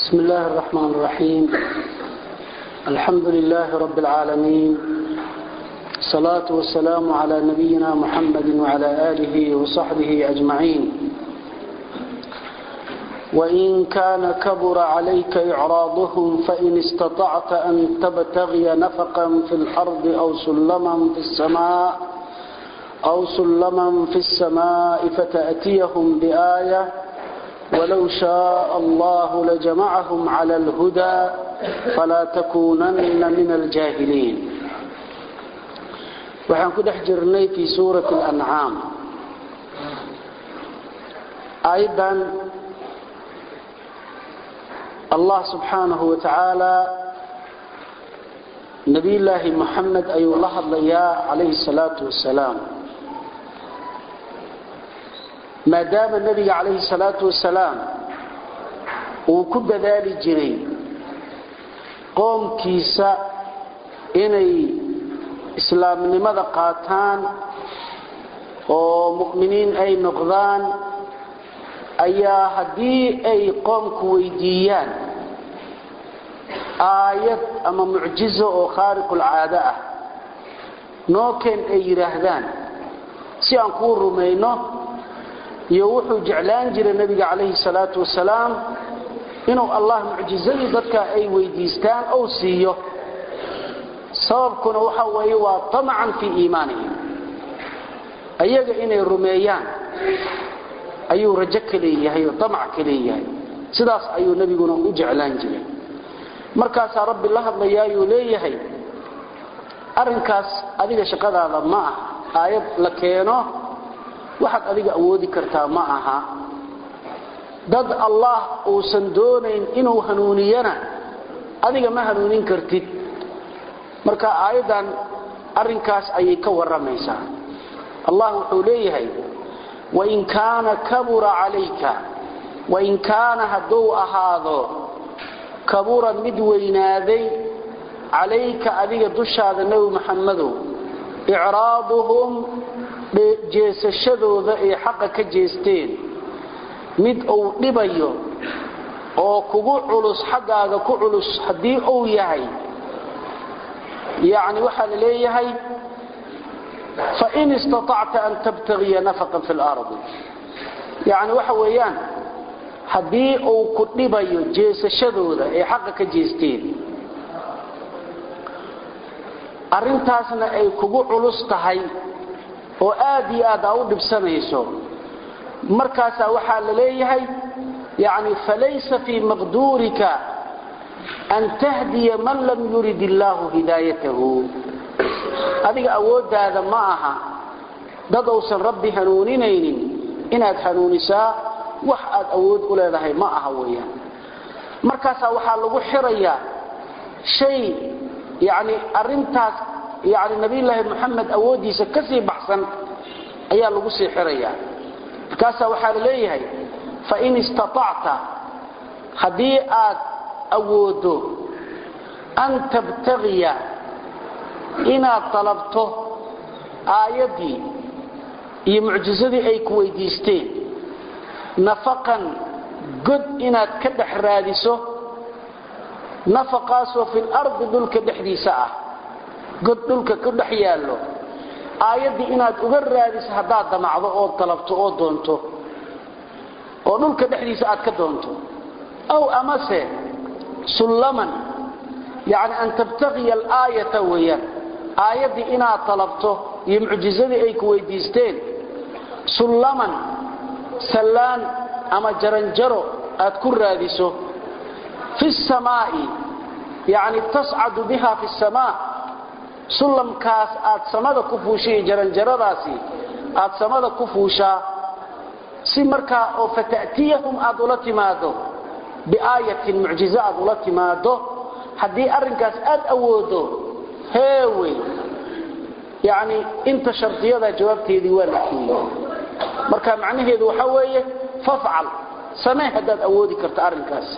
بسم الله الرحمن الرحيم الحمد لله رب العالمين الصلاة والسلام على نبينا محمد وعلى آله وصحبه أجمعين وإن كان كبر عليك إعراضهم فإن استطعت أن تبتغي نفقا في الأرض أو سلما في السماء أو سلما في السماء فتأتيهم بآية ولو شاء الله لجمعهم على الهدى فلا تكونن من الجاهلين waxaan ku dhex jirnay fii suurati alancaam aayaddan allah subxaanahu wa tacaala nebiyullaahi moxamed ayuu la hadlayaa calayhi salaatu wasalaam maadaama nebiga calayhi salaatu wasalaam uu ku dadaali jiray qoomkiisa inay islaamnimada qaataan oo mu'miniin ay noqdaan ayaa haddii ay qoomku weydiiyaan aayad ama mucjizo oo khaariqulcaado ah nookeen ay yidhaahdaan si aan kuu rumayno iyo wuxuu jeclaan jiray nebiga calayhi salaatu wasalaam inuu allah mucjizadii dadka ay weydiistaan ou siiyo sababkuna waxa weeye waa tamacan fii iimaanihim ayaga inay rumeeyaan ayuu rajo ka leeyahay oo tamac ka leeyahay sidaas ayuu nebiguna u jeclaan jiray markaasaa rabbi la hadlayaayuu leeyahay arrinkaas adiga shaqadaada ma ah aayad la keeno waxaad adiga awoodi kartaa ma aha dad allah uusan doonayn inuu hanuuniyana adiga ma hanuunin kartid marka aayaddan arrinkaas ayay ka warramaysaa allah wuxuu leeyahay wain kaana kabura calayka wain kaana hadduu ahaado kabura mid weynaaday calayka adiga dushaada nebi maxamedow icraaduhum jeesashadooda ay xaqa ka jeesteen mid uu dhibayo oo kugu culus xaggaaga ku culus haddii uu yahay yani waxaa la leeyahay fain istaطacta an tabtagiya nafaqan fi اlardi yani waxa weeyaan haddii uu ku dhibayo jeesashadooda ay xaqa ka jeesteen arrintaasna ay kugu culus tahay oo aad iyo aad aa u dhibsanayso markaasaa waxaa la leeyahay yani falaysa fii maqduurika an tahdiya man lam yurid illaahu hidaayatahu adiga awooddaada ma aha dad uusan rabbi hanuuninaynin inaad hanuunisaa wax aad awood u leedahay ma aha weeyaan markaasaa waxaa lagu xirayaa shay yani arrintaas yani nabiyulaahi moxamed awooddiisa ka sii baxsan ayaa lagu sii xirayaa markaasaa waxaa la leeyahay fain istaطacta haddii aad awoodo an tabtagiya inaad dalabto aayaddii iyo mucjisadii ay ku weydiisteen nafaqan god inaad ka dhex raadiso nafaqaasoo fi lardi dhulka dhexdiisa ah god dhulka ku dhex yaallo aayaddii inaad uga raadiso haddaad damacdo oo dalabto oo doonto oo dhulka dhexdiisa aad ka doonto aw amase sullaman yani an tabtagiya alaayata weeyaan aayaddii inaad talabto iyo mucjizadii ay ku weydiisteen sullaman sallaan ama jaranjaro aad ku raadiso fi samaa'i yani tascadu biha fi samaa sullamkaas aad samada ku fuushay jaranjaradaasi aad samada ku fuushaa si markaa oo fata'tiyahum aad ula timaado biaayatin mucjizo aad ula timaado haddii arrinkaas aad awoodo heewey yani inta shardiyada jawaabteedii waa la keeyey marka macnaheedu waxa weeye fafcal samee haddaad awoodi karto arrinkaas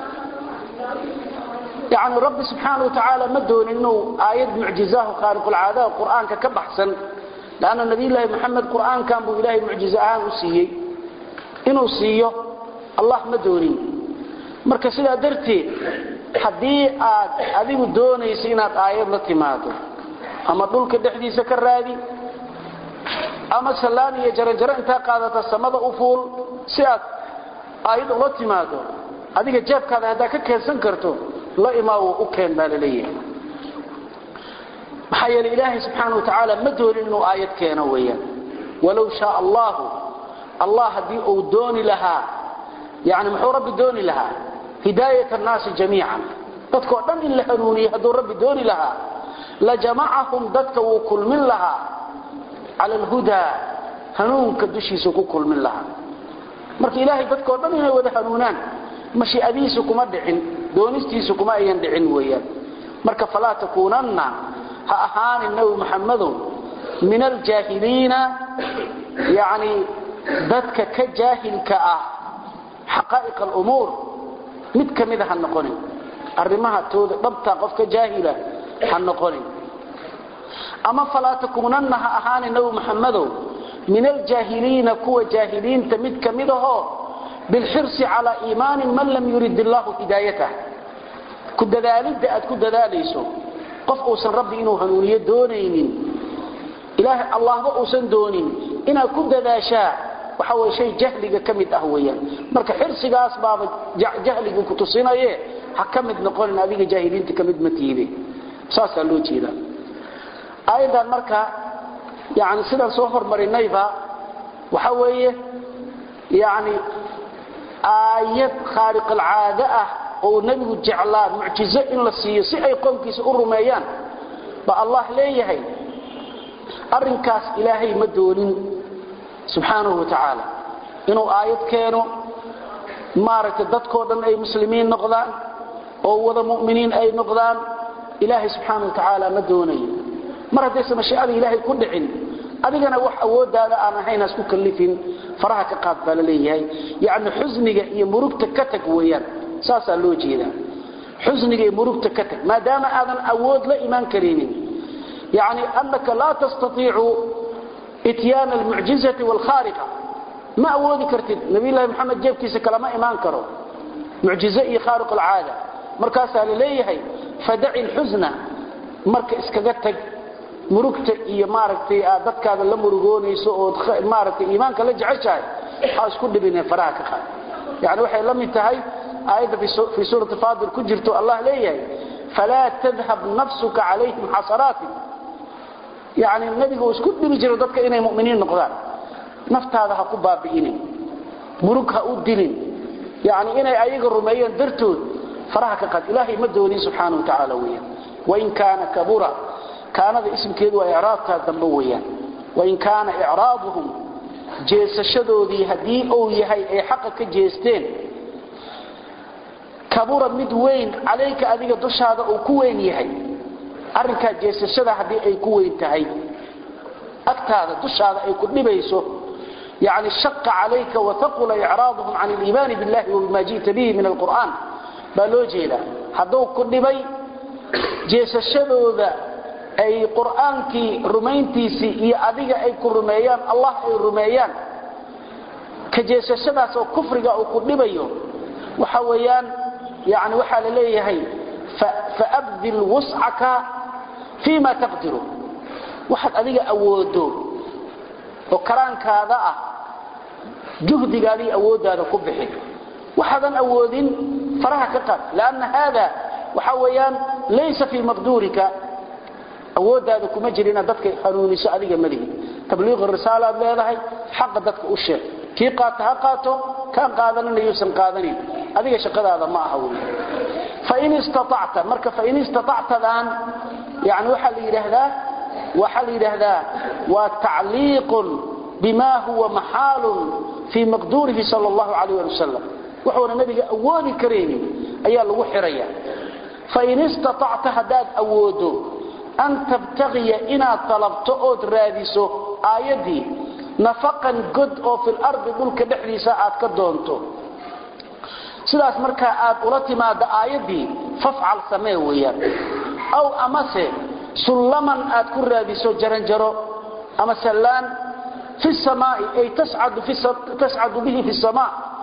yani rabbi subxaana wa tacaala ma doonin inuu aayad mucjizahu khaaliqulcaadaha qur'aanka ka baxsan lanna nabiyulaahi moxamed qur'aankan buu ilaahay mucjizo ahaan u siiyey inuu siiyo allah ma doonin marka sidaa darteed haddii aad adigu doonayso inaad aayad la timaado ama dhulka dhexdiisa ka raadi ama sallaan iyo jaranjaro intaa qaadata samada u fuul si aad aayad ula timaado adiga jeebkaada haddaa ka keensan karto la imaawo u keen baa laleeyahay maxaa yeele ilaahay subxaana wa tacaala ma doonin inuu aayad keeno weeyaan walow shaa allahu allah haddii uu dooni lahaa yani muxuu rabbi dooni lahaa hidaayat annaasi jamiican dadkao dhan in la hanuuniye hadduu rabbi dooni lahaa lajamacahum dadka wuu kulmin lahaa cala alhudaa hanuunka dushiisa ku kulmin lahaa marka ilaahay dadkao dhan inay wada hanuunaan mashiicadihiisa kuma dhicin doonistiisa kuma ayan dhicin weeyaan marka falaa takuunanna ha ahaanin nabi maxamadow min aljaahiliina yani dadka ka jaahilka ah xaqaa'iq alumuur mid ka mida ha noqonin arrimaha tooda dhabtaa qofka jaahila ha noqonin ama falaa takuunanna ha ahaanin nabi maxamadow min aljaahiliina kuwa jaahiliinta mid ka mid ahoo bilxirsi calaa iimaanin man lam yurid illaahu hidaayatah ku dadaalidda aad ku dadaalayso qof uusan rabbi inuu hanuuniyo doonaynin ilaahay allahba uusan doonin inaad ku dadaashaa waxa way shay jahliga ka mid ah weeyaan marka xirsigaas baaba jahliga ku tusinaye ha ka mid noqonin adiga jaahiliinta ka mid ma tiide saasaa loo jeedaa aayadan marka yani sidaan soo hormarinayba waxa weeye yani aayad khaaliq alcaade ah oo nebigu jeclaa mucjizo in la siiyo si ay qoomkiisa u rumeeyaan ba allah leeyahay arrinkaas ilaahay ma doonin subxaanahu wa tacaala inuu aayad keeno maaragtay dadkoo dhan ay muslimiin noqdaan oo wada mu'miniin ay noqdaan ilaahay subxaana wa tacaala ma doonayo mar haddaysa mashiicada ilaahay ku dhicin adigana wax awoodaada aan ahayn hasku kallifin faraha ka qaad baa la leeyahay yacni xusniga iyo murugta ka tag weeyaan saasaa loo jeedaa xusniga iyo murugta ka tag maadaama aadan awood la imaan karinin yacni annaka laa tastatiicu ityaana almucjizati waalkhaariqa ma awoodi kartid nabiyullaahi maxamed jeebkiisa kalama imaan karo mucjizo iyo khaariq alcaada markaasaa la leeyahay fadaci lxusna marka iskaga tag murugta iyo maaragtay aad dadkaada la murugoonayso ood maaragtay iimaanka la jeceshahay ha isku dhibine faraha ka qaad yani waxay la mid tahay aayadda fii suurati faadir ku jirto allah leeyahay falaa tadhab nafsuka calayhim xasanaatin yani nebiga uu isku dhibi jiro dadka inay muminiin noqdaan naftaada ha ku baabi'inin murug ha u dilin yani inay ayaga rumeeyeen dartood faraha ka qaad ilaahay ma doonin subxaana wa tacaala weeyaan wain kaana kabura kaanada ismkeedu waa icraabtaa dambe weeyaan wain kaana icraabuhum jeesashadoodii haddii uu yahay ay xaqa ka jeesteen kabura mid weyn calayka adiga dushaada uu ku weyn yahay arrinkaa jeesashada haddii ay ku weyn tahay agtaada dushaada ay ku dhibayso yani shaqa calayka wataqula icraaduhum can aliimaani billahi wabima ji'ta bihi min alqur'aan baa loo jeedaa hadduu ku dhibay jeesashadooda ay qur'aankii rumayntiisii iyo adiga ay ku rumeeyaan allah ay rumeeyaan ka jeesashadaas oo kufriga uu ku dhibayo waxa weeyaan yani waxaa la leeyahay faabdil wuscaka fii ma taqdiru waxaad adiga awoodo oo karaankaada ah juhdigaadii awooddaada ku bixi waxaadan awoodin faraha ka qaad lanna haada waxa weeyaan laysa fii maqduurika awooddaada kuma jir inaad dadka hanuuniso adiga malihi tabliiq risaalaad leedahay xaqa dadka u sheeg kii qaata ha qaato kaan qaadanina yuusan qaadanin adiga shaqadaada ma aha wey fain istaacta marka fain istaactadan yani waxaa la yidhaahdaa waxaa la yidhaahdaa waa tacliiqun bima huwa maxaalun fii maqduurihi sal allahu alayh ali wasalam wuxuuna nabiga awoodi karaynin ayaa lagu xiraya fain istaacta haddaad awoodo an tabtagiya inaad talabto ood raadiso aayaddii nafaqan god oo fil ardi dhulka dhexdiisa aad ka doonto sidaas markaa aad ula timaado aayaddii fafcal samee weeyaan aw amase sullaman aad ku raadiso jaranjaro ama sallaan fi samaai ay tascadu bihi fi samaa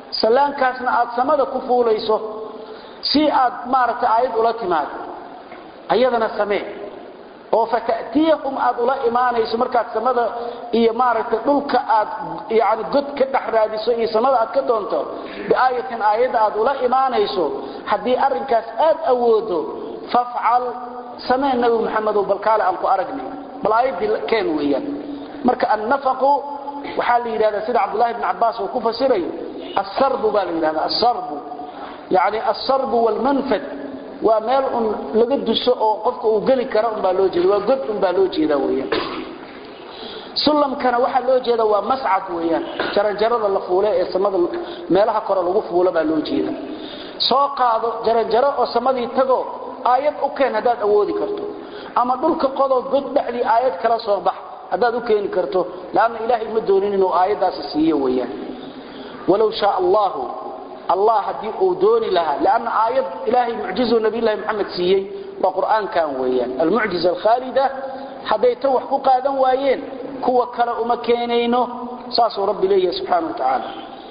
sallaankaasna aad samada ku fuulayso si aad maaragtay aayad ula timaado ayadana samee oo fata'tiyahum aad ula imaanayso markaad samada iyo maaragtay dhulka aad yani god ka dhex raadiso iyo samada aad ka doonto biaayatin aayadda aad ula imaanayso haddii arrinkaas aad awoodo fafcal samee nabi maxamedow balkaale aan ku aragnay bal aayaddii keen weeyaan marka annafaqu waxaa la yidhahdaa sida cabdullahi bn cabbaas uu ku fasirayo asarbu baa la yidhahda asarbu yani asarbu waalmanfad waa meel un laga duso oo qofka uu geli kara unbaa loo jeeda waa god unbaa loo jeeda weyaan sulamkana waxaa loo jeeda waa mascad weyaan jaranjarada la fuule ee samada meelaha kore lagu fuulo baa loo jeeda soo qaado jaranjaro oo samadii tago aayad u keen haddaad awoodi karto ama dhulka qodoo god dhexdii aayad kala soo bax haddaad u keeni karto laanna ilaahay ma doonin inuu aayaddaasi siiyo weyaan walow shaa allahu allah haddii uu dooni lahaa lanna aayad ilaahay mucjizu nabiylahi maxamed siiyey waa qur'aankan weeyaan almucjiza alkhaalida hadday tan wax ku qaadan waayeen kuwa kale uma keenayno saasuu rabbi leeyahay subxaana wa tacaala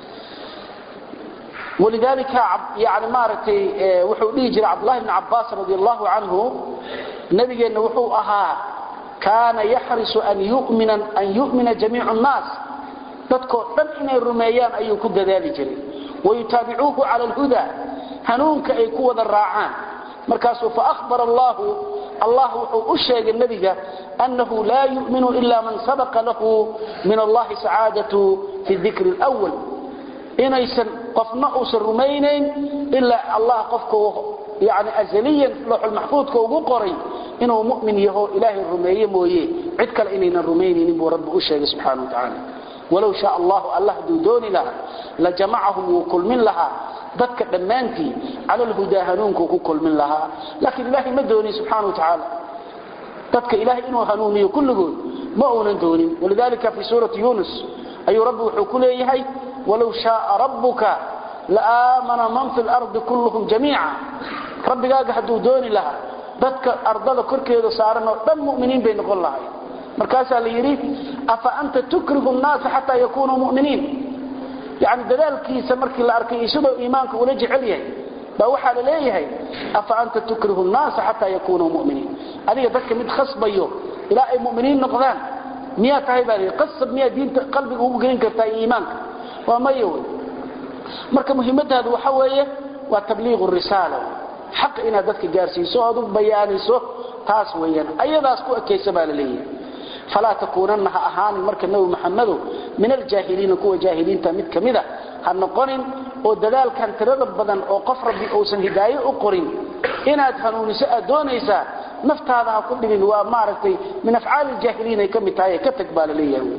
walidaalika yani maaragtay wuxuu dhihi jiray cabdullahi bni cabbaas radi allahu canhu nabigeenna wuxuu ahaa kaana yaxrisu an yu'mina jamiicu nnaas dadkoo dhan inay rumeeyaan ayuu ku dadaali jiray wayutaabicuuhu cala alhuda hanuunka ay ku wada raacaan markaasuu faahbara allahu allah wuxuu u sheegay nebiga annahu laa yu'minu ila man sabaqa lahu min allahi sacaadatu fi dikri lwal inaysan qofna uusan rumaynayn ilaa allah qofka yani azaliyan looxulmaxfuudka ugu qoray inuu mu'min yaho ilaahay rumeeye mooye cid kale inaynan rumaynaynin buu rabbi u sheegay subxana wa tacaala walow shaa allahu allah hadduu dooni lahaa la jamacahum wuu kulmin lahaa dadka dhammaantii cala lhudaa hanuunkuu ku kulmin lahaa laakiin ilaahay ma doonin subxana wa tacaala dadka ilahay inuu hanuuniyo kulligood ma uunan doonin walidalika fii suurati yunus ayuu rabbi wuxuu ku leeyahay walow shaaa rabbuka laaamana man fi lardi kulluhum jamiica rabbigaaga hadduu dooni lahaa dadka ardada korkeeda saaran oo dhan muminiin bay noqon lahay markaasaa la yidhi afa anta tukrihu nnaasa xataa yakunuu muminiin yani dadaalkiisa markii la arkay iyo sidoo iimaanka ula jecel yahay baa waxaa la leeyahay afa anta tukrihu nnaasa xataa yakunuu muminiin adiga dadka mid khasbayo ilaa ay muminiin noqdaan miyaa tahay baa lii qasab miyaa diinta qalbiga ugu gelin kartaa iyo iimaanka waa maya wey marka muhiimadaadu waxa weeye waa tabliiqu risaala xaqa inaad dadka gaarsiiso oad u bayaaniso taas weeyaan ayadaas ku ekaysa baa la leeyahay falaa takuunanna ha ahaanin marka nebi maxamedow min aljaahiliina kuwa jaahiliinta mid ka mida ha noqonin oo dadaalkan tirada badan oo qof rabbi uusan hidaayo u qorin inaad hanuuniso aad doonaysaa naftaada ha ku dhibin waa maaragtay min afcaali ljaahiliin ay ka mid tahay ka tag baa la leeyahay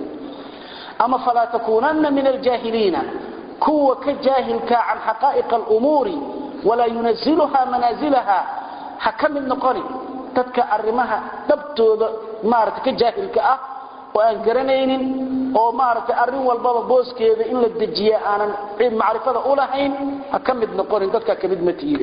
ama falaa takuunanna min aljaahiliina kuwa ka jaahilka can xaqaa'iq alumuuri walaa yunaziluha manaazilaha ha ka mid noqonin dadka arrimaha dhabtooda maarata ka jaahilka ah oo aan garanaynin oo maaragtay arrin walbaba booskeeda in la dejiya aanan macrifada u lahayn ha ka mid noqonin dadka ka mid ma tiide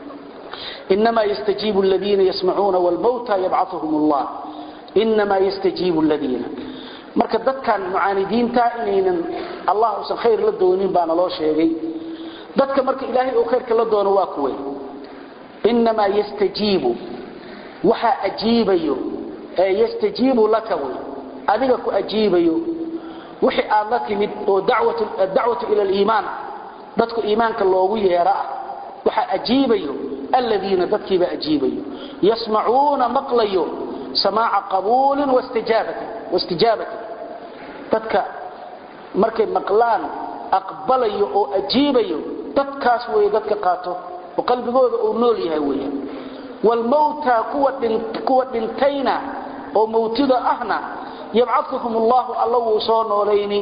inamaa yastajiibu ladiina yasmacuuna wlmawta yabcauhum allah inamaa yastajiibu ladiina marka dadkan mucaanidiinta inaynan allah usan khayr la doonin baana loo sheegay dadka marka ilaahay uu khayrka la doono waa kuwe inamaa yastajiibu waxaa ajiibayo ee yastajiibu laka wey adiga ku ajiibayo wixii aad la timid oo dacwatu ila liimaan ah dadku iimaanka loogu yeero ah waxaa ajiibayo aladiina dadkiiba ajiibayo yasmacuuna maqlayo samaaca qabuulin wastijaabatin dadka markay maqlaan aqbalayo oo ajiibayo dadkaas wey dadka qaato oo qalbigooda uu nool yahay weya wlmawta kuwa dhintayna oo mawtida ahna yabcauhum allahu alla wuu soo noolayni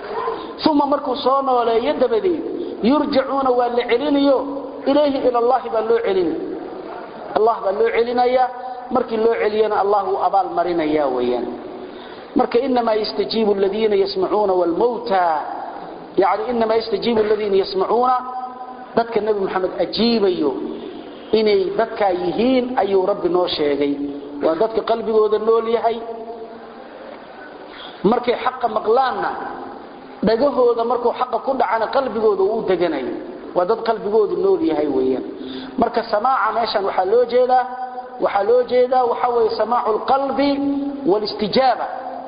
uma markuu soo nooleeyo dabadeed yurjacuuna waa la celinayo ilayhi ila allahi baa loo celina allah baa loo celinaya markii loo celiyana allah wuu abaal marinaya weyaan marka inamaa yastajiibu ladiina yasmacuuna wlmawta yani inamaa yastajiibu ladiina yasmacuuna dadka nebi moxamed ajiibayo inay dadkaa yihiin ayuu rabbi noo sheegay waa dadka qalbigooda nool yahay markay xaqa maqlaanna dhagahooda markuu xaqa ku dhacana qalbigooda uu deganayo waa dad qalbigoodu nool yahay weeyaan marka samaaca meeshan waxaa loo jeedaa waxaa loo jeedaa waxa weeye samaacu lqalbi walistijaaba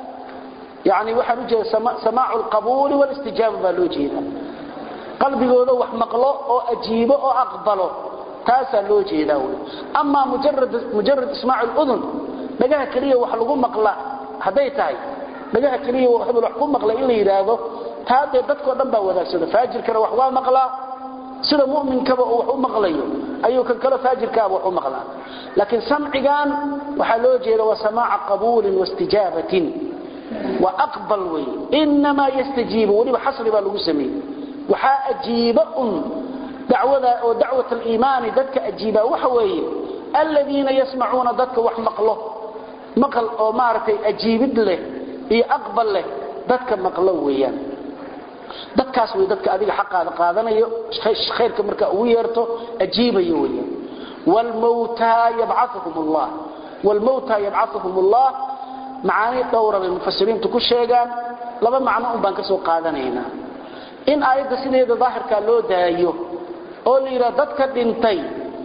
yani waxaan u jeeda samaacu lqabuuli walistijaaba baa loo jeedaa qalbigooda wax maqlo oo ajiibo oo aqbalo taasaa loo jeedaa wey amaa mujarad ismaac ludun dhagaha keliya wax lagu maqla hadday tahay dhagaha keliya hebel wax ku maqla in la yidhaahdo taa dee dadkao dhan baa wadaagsada faajirkana wax waa maqlaa sida muminkaba uu wax u maqlayo ayuu kan kale faajirkaaba wax u maqlaa laakiin samcigan waxaa loo jeeda waa samaaca qabuulin wastijaabatin waa aqbal wey inamaa yastajiibu weliba xasri baa lagu sameeyey waxaa ajiiba un dacwada oo dacwat aliimaani dadka ajiibaa waxa weeye aladiina yasmacuuna dadka wax maqlo maqal oo maaragtay ajiibid leh iyo aqbal leh dadka maqlo weeyaan dadkaas way dadka adiga xaqaada qaadanayo khayrka markaa ugu yeerto ajiibayo weeyaan wlmawtaa yabcauhum allah wlmawtaa yabcauhum allah macaani dhowra bay mufasiriintu ku sheegaan laba macno un baan ka soo qaadanaynaa in aayadda sideeda daahirkaa loo daayo oo la yidhaha dadka dhintay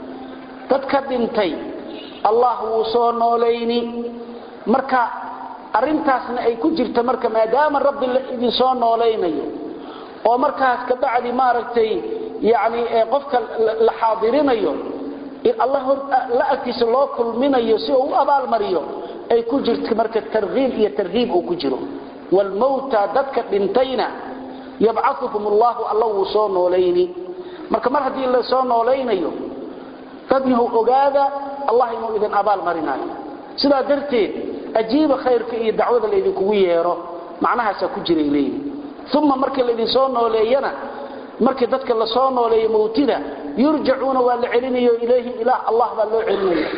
dadka dhintay allah wuu soo noolayni marka arrintaasna ay ku jirta marka maadaama rabbi idin soo noolaynayo oo markaas ka bacdi maaragtay yani qofka la xaadirinayo allah la agtiisa loo kulminayo si uu u abaalmariyo ay ku jirta marka tarhiib iyo tarhiib uu ku jiro wlmawta dadka dhintayna yabcauhum allahu alla wuu soo noolayni marka mar haddii la soo noolaynayo dad yahu ogaada allah inuu idin abaal marinayo sidaa darteed ajiiba khayrka iyo dacwada laydinkugu yeero macnahaasaa ku jiray leeyihi uma markii laydin soo nooleeyana markii dadka la soo nooleeyo mawtida yurjacuuna waa la celinayo ilayhi ilaah allah baa loo celinaya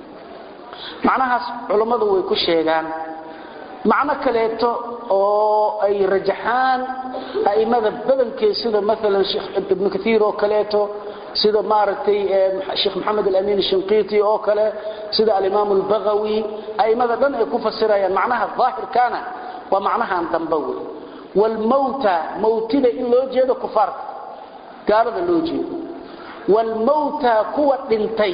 macnahaas culummadu way ku sheegaan macno kaleeto oo ay rajaxaan a'immada badankeed sida maalan sheekh ibnu kaiir oo kaleeto sida maaragtay sheekh maxamed alamin shinqiiti oo kale sida alimaam albagawi a'immada dhan ay ku fasirayaan macnaha daahirkaana waa macnahan dambe wey wlmawta mawtida in loo jeedo kufaarta gaalada loo jeedo wlmawta kuwa dhintay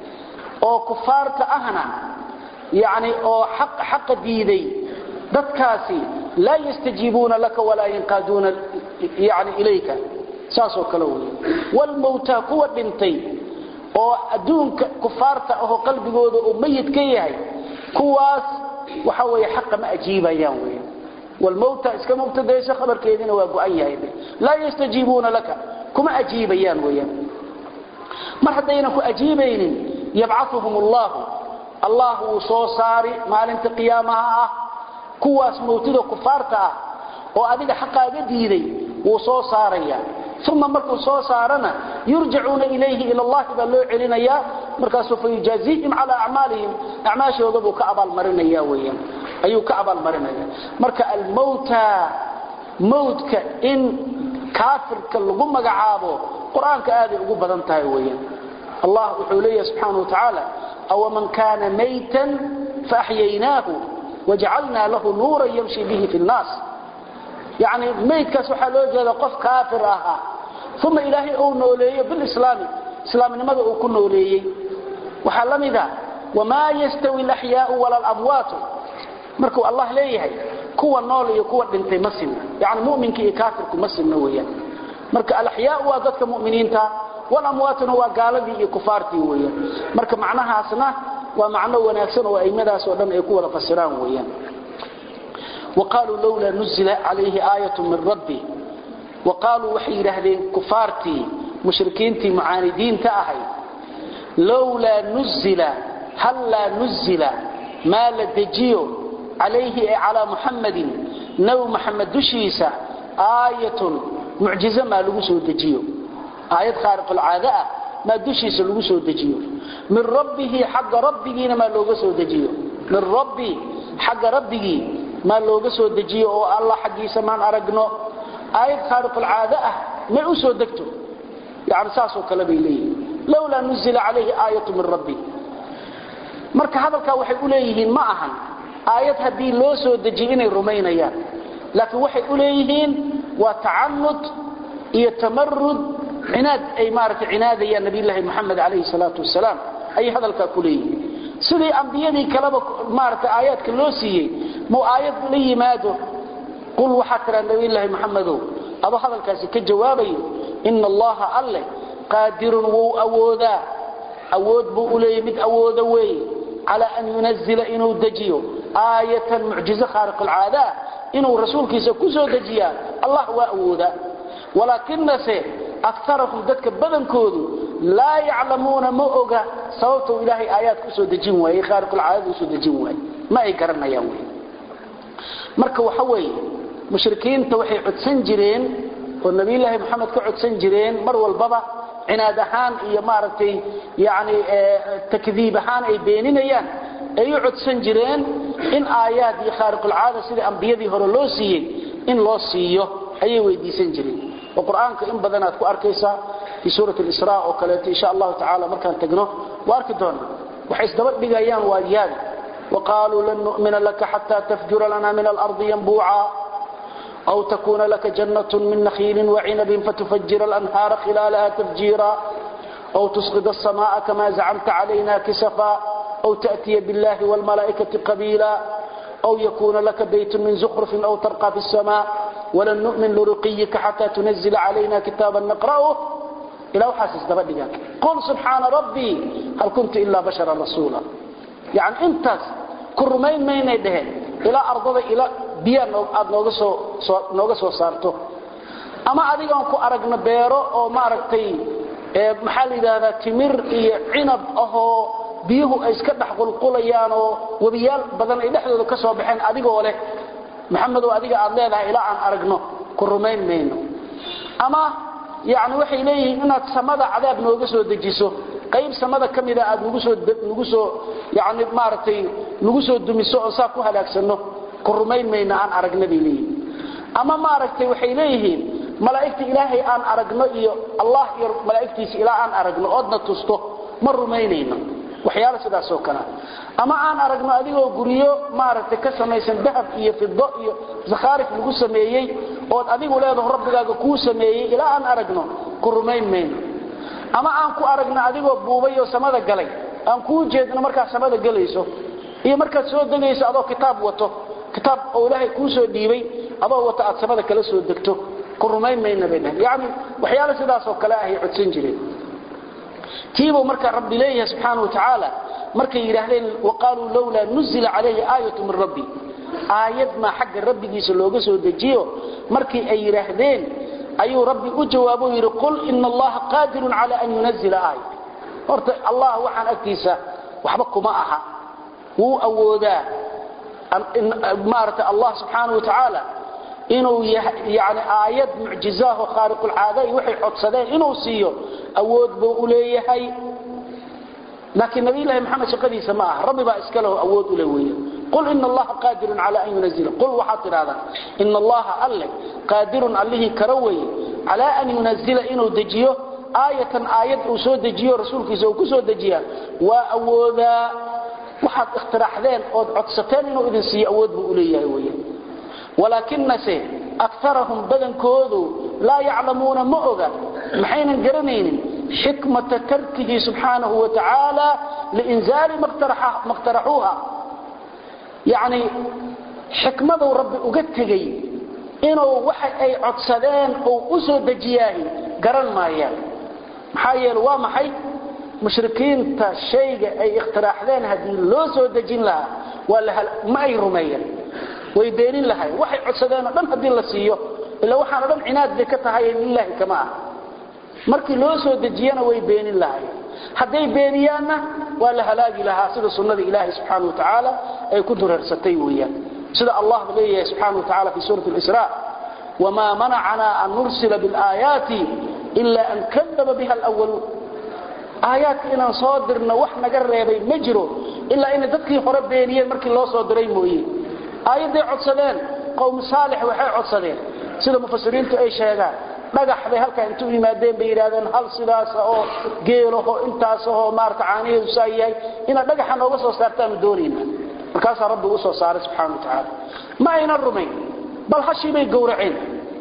oo kufaarta ahna yani oo xaqa diiday dadkaasi laa yastajiibuuna laka walaa yanqaaduuna yani ilayka saasoo kale wey wlmawta kuwa dhintay oo adduunka kufaarta ahoo qalbigooda uu mayid ka yahay kuwaas waxa weeye xaqa ma ajiibayaan wey wlmawta iska mubtadayso khabarkeediina waa go-an yahay laa yastajiibuuna laka kuma ajiibayaan weyaan mar haddaynan ku ajiibaynin yabcauhum allahu allah wuu soo saari maalinta qiyaamaha ah kuwaas mawtida kufaarta ah oo adiga xaqaaga diiday wuu soo saaraya uma markuu soo saarana yurjacuuna ilayhi ila allahi baa loo celinayaa markaasuu fayujaaziihim calaa acmaalihim acmaashooda buu ka abaalmarinaya weyaan ayuu ka abaalmarinaya marka almawta mawtka in kaafirka lagu magacaabo qur-aanka aaday ugu badan tahay weyaan allah wuxuu leeyahay subxaana watacaala awaman kaana maytan faaxyaynaahu wajacalnaa lahu nuuran yamshi bihi fi nnaas yani maydkaas waxaa loo jeeda qof kaafir ahaa uma ilaahay uu nooleeyo bilislaami islaamnimada uu ku nooleeyey waxaa la mida wamaa yastawi alaxyaau wala alamwaatu markuu allah leeyahay kuwa nool iyo kuwa dhintay ma sinna yani muminka iyo kaafirku ma sinna weeyaan marka alaxyaau waa dadka muminiinta walamwaatuna waa gaaladii iyo kufaartii weeyaan marka macnahaasna waa macno wanaagsan oo aimadaas oo dhan ay ku wada fasiraan weeyaan وقالوا لولا نزل عليه آية من ربه وقالوا وحي يرهدين كفارتي مشركينتي معاندين تأهي لولا نزل هل لا نزل ما لدجيو عليه على محمد نو محمد دشيسة آية معجزة ما لقسو دجيو آية خارق العادة ما دشيسة لقسو دجيو من ربه حق ربه ما لقسو دجيو من ربي حق ربه ma looga soo dejiyo oo allah xaggiisa maan aragno aayad khaariqulcaado ah may u soo degto yani saasoo kale bay leeyihin lowlaa nuzila calayhi aayatu min rabbi marka hadalkaa waxay u leeyihiin ma ahan aayad haddii loo soo dejiyo inay rumaynayaan laakiin waxay u leeyihiin waa tacanud iyo tamarud cinaad ay maaragtay cinaadayaan nabiyullaahi moxamed calayhi salaatu wasalaam ayay hadalkaa ku leeyihin sidii ambiyadii kaleba maaragtay aayaadka loo siiyey muu aayad la yimaado qul waxaa tiraa nabiyullaahi moxamedow adoo hadalkaasi ka jawaabayo ina allaha alleh qaadirun wuu awoodaa awood buu u leeyahy mid awooda weeye calaa an yunazila inuu dejiyo aayatan mucjizo khaariqulcaadaa inuu rasuulkiisa ku soo dejiyaa allah waa awoodaa walaakinase akarahum dadka badankoodu laa yaclamuuna ma oga sababtuu ilaahay aayaadka usoo dejin waayey khaariqulcaadada usoo dejin waaye ma ay garanayaan wy marka waxa weeye mushrikiinta waxay codsan jireen oo nabiyulaahi moxamed ka codsan jireen mar walbaba cinaad ahaan iyo maaragtay yani takdiib ahaan ay beeninayaan ay u codsan jireen in aayaad iyo khaariqulcaada sidai ambiyadii hore loo siiyey in loo siiyo ayay weydiisan jireen oo qur-aanka in badanaad ku arkaysaa fii suurat lisra oo kaleeto insha allahu tacala markaan tagno waa arki doona waxay isdaba dhigayaan waadiyaada waqaaluu lan nu'mina laka xataa tafjura lana min alardi yanbuuca أو تكون لك جنة من نخيل وعنب فتفجر الأنهار خلالها تفجيرا أو تسقط السماء كما زعمت علينا كسفا أو تأتي بالله والملائكة قبيلا أو يكون لك بيت من زخرف أو ترقى في السماء ولن نؤمن لرقيك حتى تنزل علينا كتابا نقرأه إلى حاسس دبدك قل سبحان ربي هل كنت إلا بشرا رسولا يعني انت كرمين مين يدهن إلى أرض إلى biya aad nooga soo nooga soo saarto ama adigaan ku aragno beero oo maaragtay maxaa la yidhaahdaa timir iyo cinab ahoo biyuhu ay iska dhex qulqulayaan oo webiyaal badan ay dhexdooda ka soo baxeen adigoo leh maxamedow adiga aad leedahay ilaa aan aragno ku rumayn mayno ama yani waxay leeyihiin inaad samada cadaab nooga soo dejiso qayb samada ka mida aad nagu soo nagu soo yani maaragtay nagu soo dumiso oo saa ku halaagsanno ku rumayn mayna aan aragna bay leeyihiin ama maaragtay waxay leeyihiin malaa'igta ilaahay aan aragno iyo allah iyo malaa'igtiisa ilaa aan aragno oodna tusto ma rumaynayno waxyaalo sidaas oo kale ama aan aragno adigoo guryo maaragtay ka samaysan dahab iyo fido iyo zakhaarif lagu sameeyey ood adigu leedaho rabbigaaga kuu sameeyey ilaa aan aragno ku rumayn mayno ama aan ku aragno adigoo buubay oo samada galay aan kuu jeedno markaad samada gelayso iyo markaad soo degayso adoo kitaab wato kitaab oo ilaahay kuu soo dhiibay adoo wata aad samada kala soo degto ku rumayn mayna bay dhahen yacni waxyaalo sidaasoo kale ahay codsan jireen tiibuu marka rabbi leeyahay subxaana wa tacaala markay yidhaahdeen waqaaluu lowlaa nuzila calayhi aayatu min rabbi aayad maa xagga rabbigiisa looga soo dejiyo markii ay yidhaahdeen ayuu rabbi u jawaabo yidhi qul ina allaha qaadirun cala an yunazila aaya horta allah waxaan agtiisa waxba kuma aha wuu awoodaa maarata allah subxaana wa tacaala inuu yani aayad mucjizaaho khaariqulcaada iyo waxay codsadeen inuu siiyo awood buu u leeyahay laakiin nabiylahi maxamed shaqadiisa ma aha rabbi baa iska leho awood ule weeye qul ina allaha qaadirun cala an yunazila qul waxaad tidhahdaa ina allaha alle qaadirun allihii kara weeye calaa an yunazila inuu dejiyo aayatan aayad uu soo dejiyo rasuulkiisa uu ku soo dejiyaa waa awoodaa waxaad ikhtiraxdeen ood codsateen inuu idin siiyo awood buu u leeyahay weeye walaakinase akarahum badankoodu laa yaclamuuna ma oga maxaynan garanaynin xikmata tarkihi subxaanahu wa tacaala liinzaali ma اqtaraxuuha yani xikmaduu rabbi uga tegey inuu waxa ay codsadeen uu u soo dejiyaahi garan maayaan maxaa yeele waa maxay mushrikiinta shayga ay ikhtiraaxdeen haddii loo soo dejin lahaa ma ay rumeeyeen way beenin lahay waxay codsadeenoo dhan haddii la siiyo ila waxaano dhan cinaad bay ka tahay lilaahi kama ah markii loo soo dejiyana way beenin lahay hadday beeniyaanna waa la halaagi lahaa sida sunnada ilaahay subxaana wa tacaala ay ku dureersatay weeyaan sida allah leeyahay subxaana wa tacala fi suurati isra wamaa manacanaa an nursila bilaayaati ila an kadaba biha alwaluun aayaadka inaan soo dirno wax naga reebay ma jiro ilaa inay dadkii hore beeniyeen markii loo soo diray mooye aayadday codsadeen qowm saalix waxay codsadeen sida mufasiriintu ay sheegaan dhagax bay halkaa intu yimaadeen bay yidhahdeen hal sidaas oo geelaho intaasahoo maarata caaniheedu saa yahay inaad dhagaxa nooga soo saartaanu doonayna markaasaa rabbi u soo saaray subxana wa tacaala ma aynan rumayn bal hashii bay gowraceen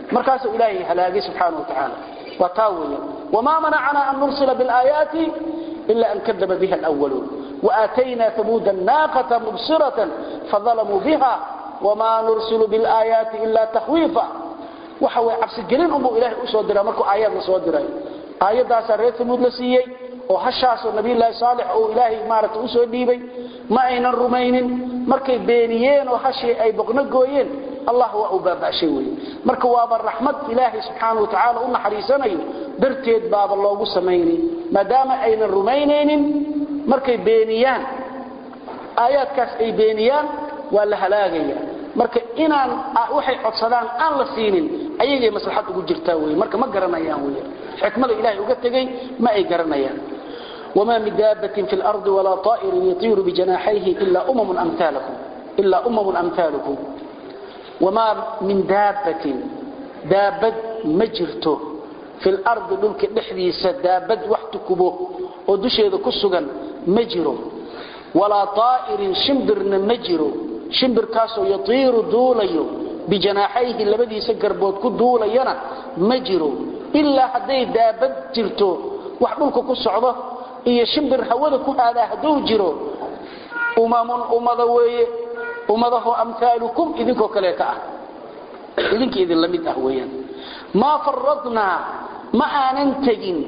markaasuu ilaahay halaagay subxaanahu watacaala waa taa weeyaan wamaa manacana an nursila bilaayaati ila an kadaba biha alwaluun وآتينا ثمود الناقة مبصرة فظلموا بها وما نرسل بالآيات إلا تخويفا وحوى عبس الجلين أمو إلهي أسودرا مركو آيات نسودرا آيات داسا ريت ثمود لسيي وحشاس النبي الله صالح أو إلهي مارت أسوديبي ما أين الرمين مركي بينيين وحشي أي بقنقوين الله هو أبابا شيوي مركو وابا الرحمة إلهي سبحانه وتعالى أم حريساني درتيد باب الله سميني ما دام أين الرمينين markay beeniyaan aayaadkaas ay beeniyaan waa la halaagaya marka inaan waxay codsadaan aan la siinin ayagay maslaxad ugu jirtaa wey marka ma garanayaan wey xikmada ilaahay uga tegey ma ay garanayaan وما من دابة في الأرض ولا طائر يطير بجناحيه إلا أمم أمثالكم إلا أمم أمثالكم وما من دابة دابة مجرته في الأرض دلك دحديس دابة وحتكبه ودشيد كسغا مجرو ولا طائر شمبر مجرو شمبر كاسو يطير دوليو بجناحيه لبدي سقربود كدولينا مجرو إلا هدي دابد جرتو وحبلك كسعده إيا شمبر هودا كهذا هدو جرو أمام أمضوي أمضه أمثالكم إذنكو كليتا إذنك إذن لمد أهويا ما فرضنا ما آننتجين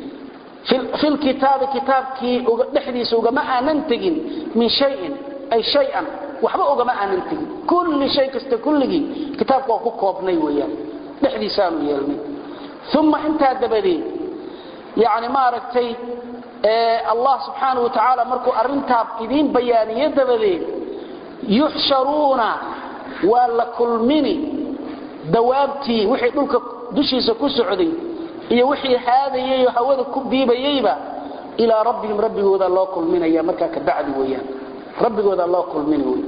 في الكتاب كتابك دحديس وما اننتجين من شيء اي شيئا وحبا وما اننتجين كل شيء كست كلغي كتابك waa ku koobnay weeyaan dixdiisaan yeelnay thumma inta dabadi yaani ma aragtay ee Allah subhanahu wa ta'ala markuu arinta idin bayaaniye dabadi yuhsharuna wala kulmini dawaabti wixii dhulka dushiisa ku socday iyo wixii haadayay hawada ku biibayayba ila rabbihim rabbigooda loo kulminaya marka ka bacdi weeyaan rabbigooda loo kulminay weey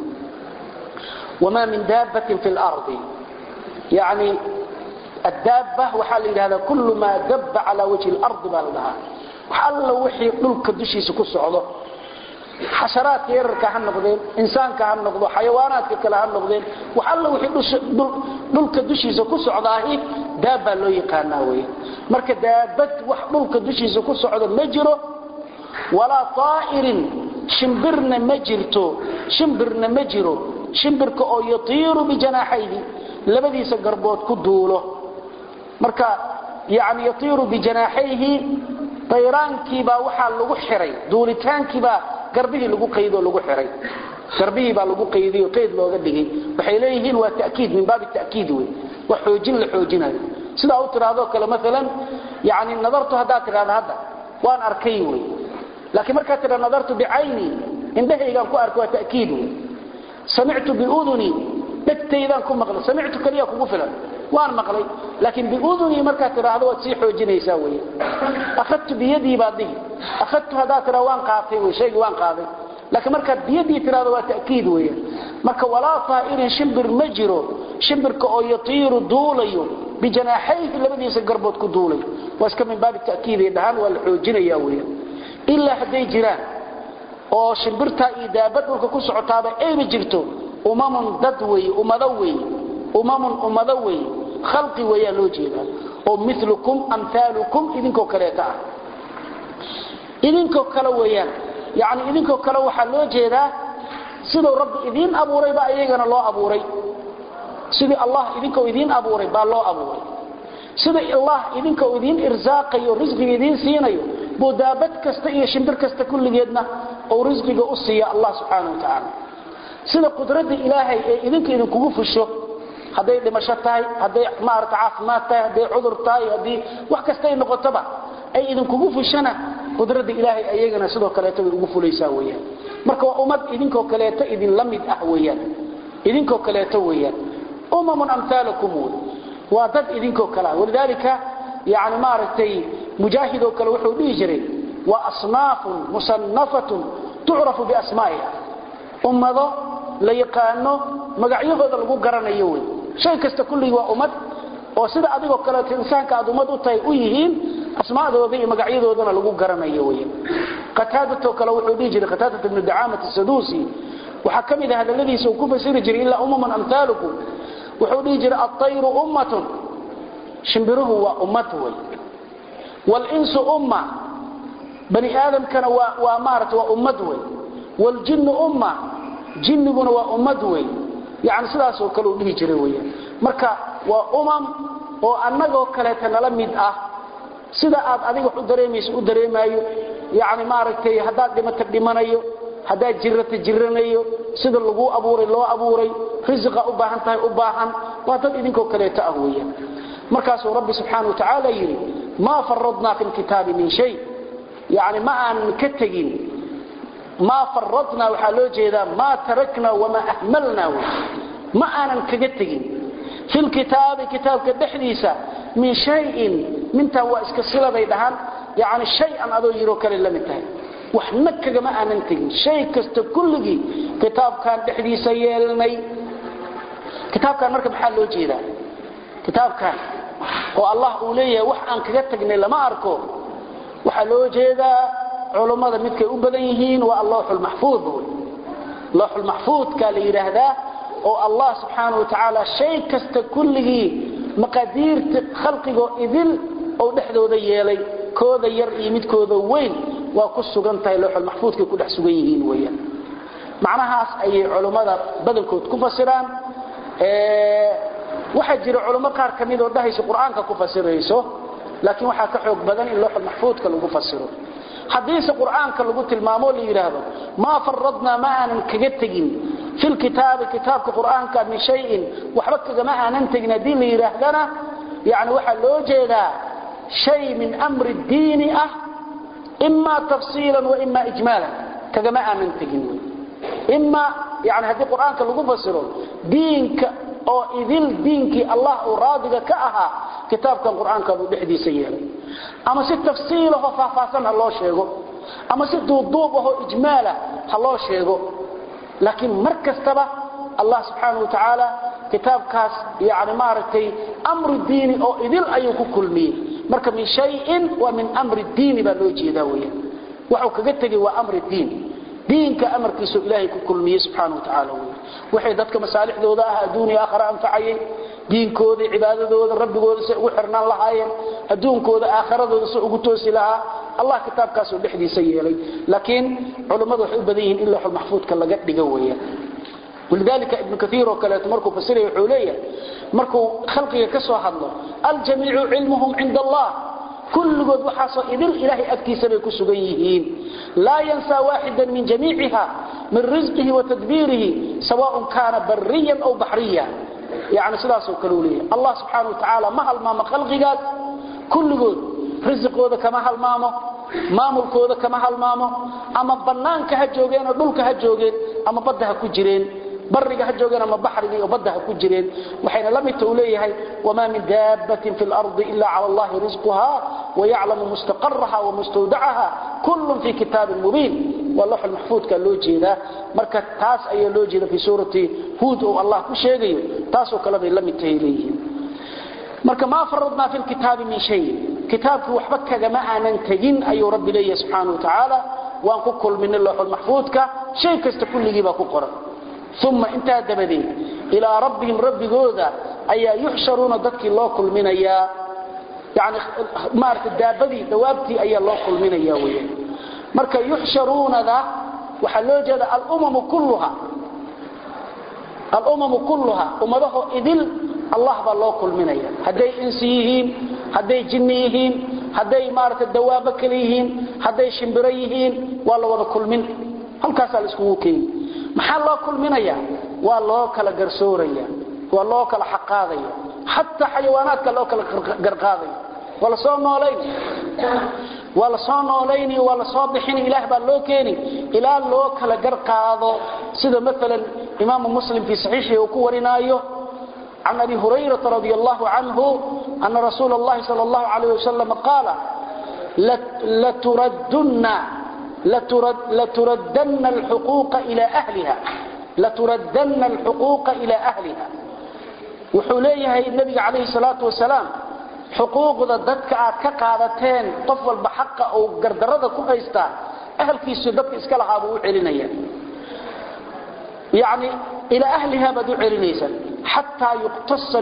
wama min dabbatin fil ardi yani الدابة وحال هذا كل ما دب على وجه الأرض بالله وحال وحي دلك دشيس كسعده حشرات يرك هن نقدين إنسان كهن نقدو حيوانات كلا هن نقدين وحال وحي دلك دشيس كسعده دابة لو يقانا وي marka daabad wax dhulka dushiisa ku socdo ma jiro walaa taa'irin shimbirna ma jirto shimbirna ma jiro shimbirka oo yatiiru bijanaaxayhi labadiisa garbood ku duulo marka yani yatiiru bijanaaxayhi tayraankiibaa waxaa lagu xiray duulitaankiibaa garbihii lagu qaydoo lagu xiray garbihii baa lagu qaydiyo qayd looga dhigay waxay leeyihiin waa ta'kiid min baabi ta'kiid wey wax xoojin la xoojinayo sida uu tiraahdo kale mesela yani nadartu hadaa tiraahdo hadda waan arkay wey laakiin markaa tiraahdo nadartu biayni indhahaygaan ku arko waa ta'kiid wey samictu biuduni dhegtaydaan ku maqlay samictu kaliya kugu filan waan maqlay laakiin biuduni markaa tiraahdo waad sii xoojinaysaa wey akhadtu biyadii baad dhihi akhadtu hadaa tiraahdo waan qaatay wey shaygii waan qaaday laakiin markaad biyadii tiraahdo waa ta'kiid weeyaan marka walaa taa'irin shimbir ma jiro shimbirka oo yatiiru duulayo bijanaaxayhi labadiisa garbood ku duulay waa iska min baabi ta'kiid ay dhahaan waa la xoojinayaa weeyaan ilaa hadday jiraan oo shimbirtaa iyo daabad dhulka ku socotaaba ayba jirto umamun dad weeye ummado weeye umamun ummado weeye khalqi weeyaa loo jeedaa oo milukum amhaalukum idinkoo kaleeta ah idinkoo kale weeyaan yani idinkoo kale waxaa loo jeedaa siduu rabbi idiin abuuray baa iyagana loo abuuray sidii allah idinkoo idiin abuuray baa loo abuuray sida allah idinkoo idiin irsaaqayo risqiga idiin siinayo buu daabad kasta iyo shimbir kasta kulligeedna uu risqiga u siiya allah subxaana wa tacaala sida qudradda ilaahay ee idinka idinkugu fusho hadday dhimasho tahay hadday maarata caafimaad tahay hadday cudur tahay haddii wax kastay noqotoba ay idinkugu fushana qudradda ilaahay ayagana sidoo kaleeto way ugu fulaysaa weeyaan marka waa ummad idinkoo kaleeto idin la mid ah weeyaan idinkoo kaleeto weeyaan umamun amhaalakum wey waa dad idinkoo kale ah walidaalika yani maaragtay mujaahidoo kale wuxuu dhihi jiray wa asnaafun musannafatun tucrafu biasmaa'iha ummado la yaqaano magacyahooda lagu garanayo wey shay kasta kulligii waa ummad oo sida adigoo kaleeto insaanka aad ummad u tahay u yihiin asmaadooda iyo magacyadoodana lagu garanayo wey qataadato kale wuxuu dhihi jiray qataadat ibnu dacaamat saduusi waxaa ka mid ah hadalladiisa uu ku fasiri jiray ilaa umaman amhaalukum wuxuu dhihi jiray altayru ummatun shimbiruhu waa ummad wey walinsu umma bani aadamkana waa waa maarata waa ummad wey waljinnu umma jinniguna waa ummad wey yani sidaasoo kale uu dhihi jiray weyaan marka waa umam oo annagoo kaleeta nala mid ah sida aad adiga wax u dareemayso u dareemaayo yani maaragtay haddaad dhimata dhimanayo haddaad jirata jiranayo sida laguu abuuray loo abuuray risiqa u baahan tahay u baahan waa dad idinkoo kaleeta ah weyaan markaasuu rabbi subxaana watacaala yidhi maa faradnaa fi lkitaabi min shay yani ma aanan ka tegin maa faradnaa waxaa loo jeedaa maa taraknaa wamaa ahmalnaa wy ma aanan kaga tegin fi lkitaabi kitaabka dhexdiisa min shayin mintaa waa iska siladay dhahaan yani shay-an adoo yiroo kale la mid tahay waxna kagama aanan tegin shay kasta kulligii kitaabkan dhexdiisa yeelnay kitaabkan marka maxaa loo jeedaa kitaabkan oo allah uu leeyahay wax aan kaga tagnay lama arko waxaa loo jeedaa culummada midkay u badan yihiin waa allawxulmaxfuud wy lawxulmaxfuudka la yidhaahdaa oo allah subxaana watacaala shay kasta kulligii maqaadiirta khalqigoo idil ou dhexdooda yeelay kooda yar iyo midkooda weyn waa ku sugan tahay lawxulmaxfuudkay ku dhex sugan yihiin weyaan macnahaas ayay culummada badankood ku fasiraan waxaa jira culummo qaar ka midoo dhahaysa qur-aanka ku fasirayso laakiin waxaa ka xoog badan in lawxulmaxfuudka lagu fasiro haddiise qur'aanka lagu tilmaamo la yidhaahdo maa faradnaa ma aanan kaga tegin fi lkitaabi kitaabka qur'aanka min shayin waxba kagama aanan tegin haddii la yidhaahdana yani waxaa loo jeedaa shay min amri diini ah ima tafsiilan wa ima ijmaalan kagama aanan tegin ima yani haddii qur'aanka lagu fasiro diinka oo idil diinkii allah uu raadiga ka ahaa kitaabkan qur'aankaabuu dhexdiisa yeelay ama si tafsiilaho faahfaahsan ha loo sheego ama si duuduub ahoo ijmaala ha loo sheego laakiin mar kastaba allah subxaana wa tacaala kitaabkaas yani maaragtay amru diini oo idil ayuu ku kulmiyey marka min shayin waa min amri diini baa loo jeedaa weya waxuu kaga tegey waa amri diin diinka amarkiisu ilaahay ku kulmiyey subxaana wa tacaala wey waxay dadka masaalixdooda ah adduuniya aakhara anfacayay diinkooda cibaadadooda rabbigooda say ugu xirnaan lahaayeen adduunkooda aakharadooda say ugu toosi lahaa allah kitaabkaasuu dhexdiisa yeelay laakiin culummadu waxay u badan yihiin in lawxulmaxfuudka laga dhigo weeyaan walidalika ibnu kaiir oo kaleeto markuu fasiraya wuxuu leeyahay markuu khalqiga ka soo hadlo aljamiicu cilmuhum cinda allah kulligood waxaasoo idil ilaahay agtiisa bay ku sugan yihiin laa yansaa waaxida min jamiiciha min risqihi wa tadbiirihi sawaaءn kaana bariyan aw baxriya yani sidaasoo kale u leeyahay allah subxaana wa tacaala ma halmaamo khalqigaas kulligood risiqooda kama halmaamo maamulkooda kama halmaamo ama bannaanka ha joogeen oo dhulka ha joogeen ama badda ha ku jireen bariga ha joogeen ama baxriga iyo badda ha ku jireen waxayna la midta uu leeyahay wamaa min daabbatin fi lardi ila cala allahi risquha wayaclamu mustaqaraha wamustawdacaha kullun fi kitaabin mubiin waa lawxul maxfuudka loo jeedaa marka taas ayaa loo jeeda fi suurati huud oo allah ku sheegayo taasoo kale bay la mid tahay leeyihiin marka maa faradnaa fi lkitaabi min shayin kitaabkii waxba kagama aanan tegin ayuu rabbi leeyahay subxaana wa tacaala waan ku kulminay lawxul maxfuudka shay kasta kulligii baa ku qoran uma intaa dabadeed ilaa rabbihim rabbigooda ayaa yuxsharuuna dadkii loo kulminayaa yani maarata daabadii dawaabtii ayaa loo kulminaya weyaan marka yuxsharuunada waxaa loo jeeda alumamu kulluha alumamu kulluha ummadahoo idil allah baa loo kulminaya hadday insi yihiin hadday jinni yihiin hadday maarata dawaabo kale yihiin hadday shimbiro yihiin waa la wada kulmin halkaasaa la iskugu keeni maxaa loo kulminaya waa loo kala garsooraya waa loo kala xaqaadaya xataa xayawaanaadka loo kala garqaadaya waa la soo noolayn waa la soo noolayni waa la soo bixini ilaah baa loo keeni ilaa loo kala garqaado sida maalan imaamu muslim fii saxiixii uu ku warinaayo can abi hurayrata radi allahu canhu ana rasuula اllahi sal اllahu alayh wasalam qaala laturadunna laturadana alxuquuqa ila ahliha wuxuu leeyahay nabiga calayhi salaatu wasalaam xuquuqda dadka aad ka qaadateen qof walba xaqa uu gardarada ku haystaa ahalkiisu dadka iska lahaa buu u celinaya yani ilaa ahliha baad u celinaysaan xataa yuqtasa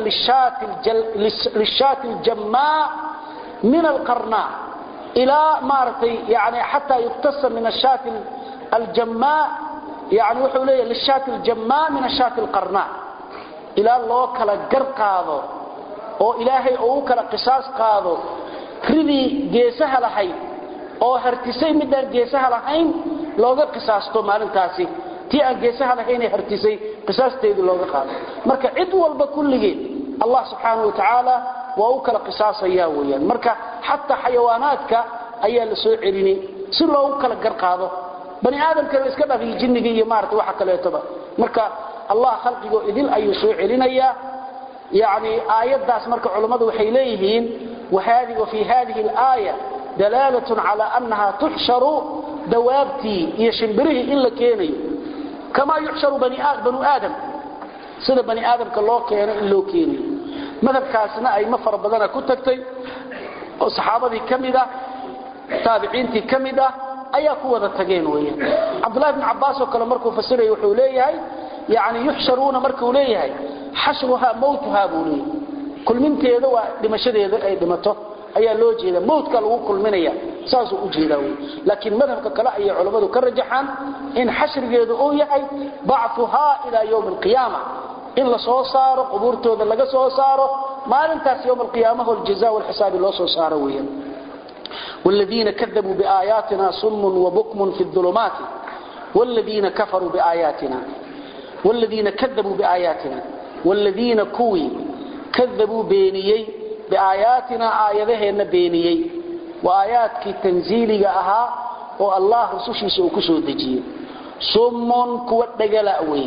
lishaati ljammaa min alqarnaa ilaa maaragtay yani xataa yuqtasa min ashaati aljammaa yani wuxuu leeyahy lishaati aljammaa min ashaati alqarnaa ilaa loo kala gar qaado oo ilaahay oo u kala qisaas qaado ridii geesaha lahayd oo hartisay midaan geesaha lahayn looga qisaasto maalintaasi tii aan geesaha lahaynee hartisay qisaasteedii looga qaado marka cid walba kulligeed allah subxaanau watacaala waa u kala qisaasaya weyaan marka xataa xayawaanaadka ayaa la soo celinay si loogu kala gar qaado bani aadamkana iska dhafiy jinniga iyo maarata waxa kaleetoba marka allah khalqigoo idil ayuu soo celinayaa yani aayaddaas marka culammadu waxay leeyihiin wafii hadihi alaaya dalaalatun cala annaha tuxsharu dawaabtii iyo shimbirihii in la keenayo kamaa yuxsharu banu aadam sida bani aadamka loo keeno in loo keenayo madhabkaasna ayma fara badana ku tagtay oo saxaabadii ka mid ah taabiciintii ka mid ah ayaa ku wada tageen weyaan cabdulahi bn cabbaas oo kale markuu fasiraya wuxuu leeyahay yani yuxsharuuna markuu leeyahay xashruhaa mawtuhaa buu leeyahay kulminteeda waa dhimashadeeda ay dhimato ayaa loo jeeda mawtka lagu kulminaya saasuu u jeedaa wy laakiin madhabka kale ayay culammadu ka rajaxaan in xashrigeedu uu yahay bactuhaa ilaa ywmi alqiyaama in la soo saaro qubuurtooda laga soo saaro maalintaas ywm alqiyaamaho aljaza walxisaabi loo soo saaro weeyaan والذين كذبوا بآياتنا صم وبكم في الظلمات والذين كفروا بآياتنا والذين كذبوا بآياتنا والذين كوي كذبوا بينيي بآياتنا آياتهن بينيي وآياتك تنزيلي أها والله رسوشي سوكسو دجي صم كوى الدقلاء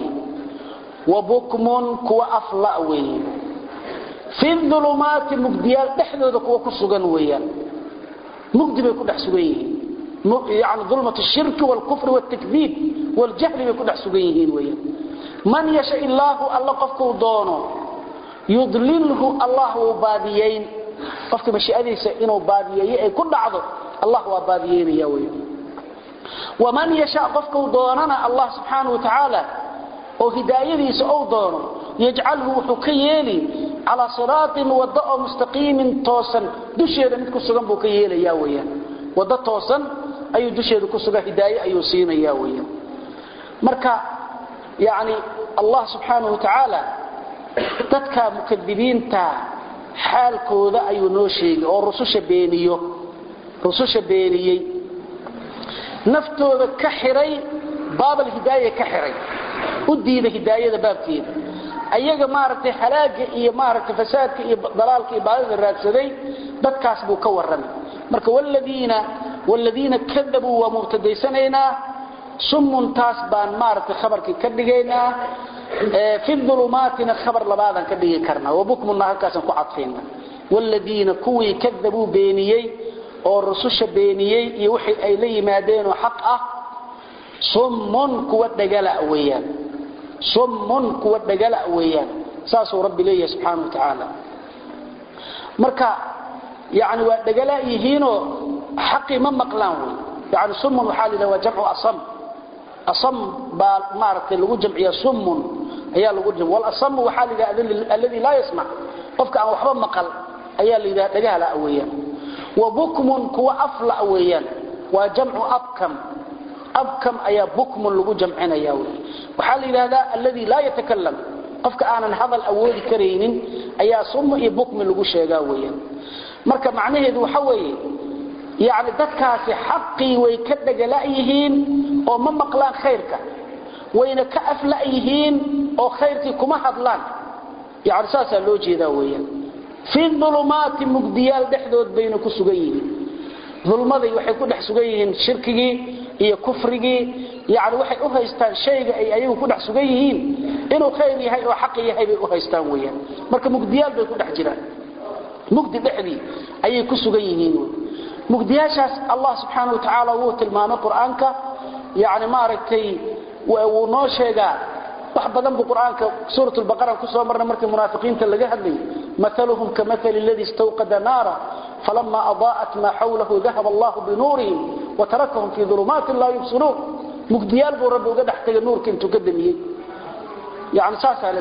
وبكم كوى أفلاء في الظلمات مقديال تحدث كوى كسوغن ويان mugdi bay ku dhex sugan yihiin yani dulmat shirki wاlkufr wاtakdiib wاljahli bay ku dhex sugan yihiin weyaan man yasha illaahu alla qofkuu doono yudlilhu allah wuu baadiyayn qofka mashiiadiisa inuu baadiyeeyo ay ku dhacdo allah waa baadiyeynaya weyan waman yasha qofkuu doonana allah subxaanaه wa tacaala oo hidaayadiisa ou doono yajcalhu wuxuu ka yeeli calaa siraatin waddo oo mustaqiimin toosan dusheeda mid ku sugan buu ka yeelaya weyaan waddo toosan ayuu dusheeda ku sugan hidaaye ayuu siinaya weyaan marka yani allah subxaanahu wa tacaala dadka mukadibiinta xaalkooda ayuu noo sheegay oo rususha beeniyo rususha beeniyey naftooda ka xiray baabal hidaaya ka xiray u diida hidaayada baabkeeda ayaga maaragtay halaaga iyo maaragtay fasaadka iyo dalaalka iyo baadida raadsaday dadkaas buu ka warramay marka waladiina waladiina kadabuu waa mubtadaysanaynaa summun taas baan maaragtay khabarkii ka dhigaynaa fi dhulumaatina khabar labaadaan ka dhigi karnaa wabukmunna halkaasaan ku cadfayna waladiina kuwii kadabuu beeniyey oo rususha beeniyey iyo wixii ay la yimaadeenoo xaq ah summun kuwa dhagala weeyaan summun kuwa dhagala weeyaan saasuu rabbi leeyahay subxaana wa tacaala marka yani waa dhagala yihiinoo xaqii ma maqlaan wey yani summun waxaa la yidhaha waa jamcu asam asam baa maaragtay lagu jamciya summun ayaa lagu jam walasamu waxaa la yidhaha alladii laa yasmac qofka aan waxba maqal ayaa la yidhaha dhagahala weeyaan wa bukmun kuwa afla weeyaan waa jamcu abkam abkam ayaa bukmun lagu jamcinaya wy waxaa la yidhahdaa alladii laa yatakalam qofka aanan hadal awoodi karaynin ayaa summu iyo bukmi lagu sheegaa weeyaan marka macnaheedu waxa weeye yani dadkaasi xaqii way ka dhagala-yihiin oo ma maqlaan khayrka wayna ka afla-yihiin oo khayrkii kuma hadlaan yani saasaa loo jeedaa weeyaan fii dulumaati mugdiyaal dhexdood bayna ku sugan yihiin dulmaday waxay ku dhex sugan yihiin shirkigii iyo kufrigii yani waxay u haystaan shayga ay ayagu ku dhex sugan yihiin inuu khayr yahay oo xaq yahay bay u haystaan weyaan marka mugdiyaal bay ku dhex jiraan mugdi dhexdii ayay ku sugan yihiin mugdiyaashaas allah subxaana wa tacaala wuu tilmaamay qur-aanka yani maaragtay wuu noo sheegaa wax badan buu qur-aanka suurat lbaqara kusoo marnay markii munaafiqiinta laga hadlayay maaluhum kamaali ladii istawqada naara falama adaa'at maa xawlahu dahaba allahu binuurihim watarakahum fii ulumaati laa yubsiruun mugdiyaal buu rabbi uga dhex tegay nuurka intuu ka damiyey yani saasaa la leeyahay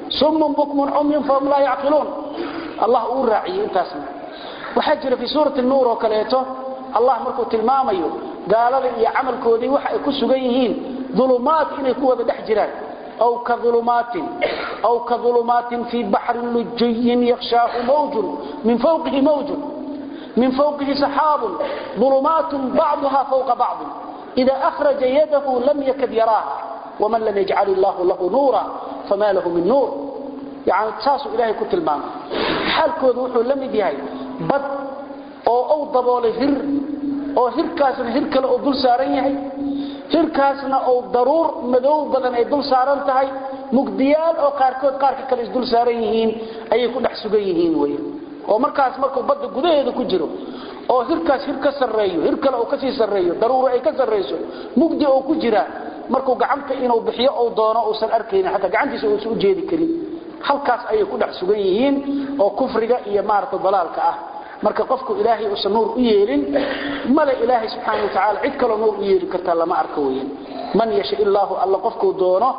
summun bukmun cumyun fahum laa yacqiluun allah uu raaciyey intaasna waxaa jira fii suurati nuur oo kaleeto allah markuu tilmaamayo gaalada iyo camalkoodii waxa ay ku sugan yihiin ulumaat inay ku wada dhex jiraan aw ka ulumaatin aw ka ulumaatin fii baxrin lujiyin yakhshaahu mawjun min fawqihi mawjun min fawqihi saxaabun ulumaatun bacduha fawqa bacdin ida akhraja yadahu lam yakad yaraaha waman lam yajcal illaahu lahu nuura fama lahu min nuur yani saasuu ilaahay ku tilmaamay xaalkoodu wuxuu la mid yahay bad oo uu daboolay hir oo hirkaasna hir kale uu dul saaran yahay hirkaasna uu daruur madow badan ay dul saaran tahay mugdiyaal oo qaarkood qaarka kale isdul saaran yihiin ayay ku dhex sugan yihiin wey oo markaas markuu badda gudaheeda ku jiro oo hirkaas hir ka sarreeyo hir kale uu kasii sarreeyo daruuro ay ka sarrayso mugdi oo ku jira markuu gacanta inuu bixiyo uu doono uusan arkaynin xataa gacantiisa uusan u jeedi karin halkaas ayay ku dhex sugan yihiin oo kufriga iyo maarata dalaalka ah marka qofku ilaahay uusan nuur u yeelin male ilaahay subxaana wa tacaala cid kaloo nuur u yeeli kartaa lama arko weyan man yasha illaahu alla qofkuu doono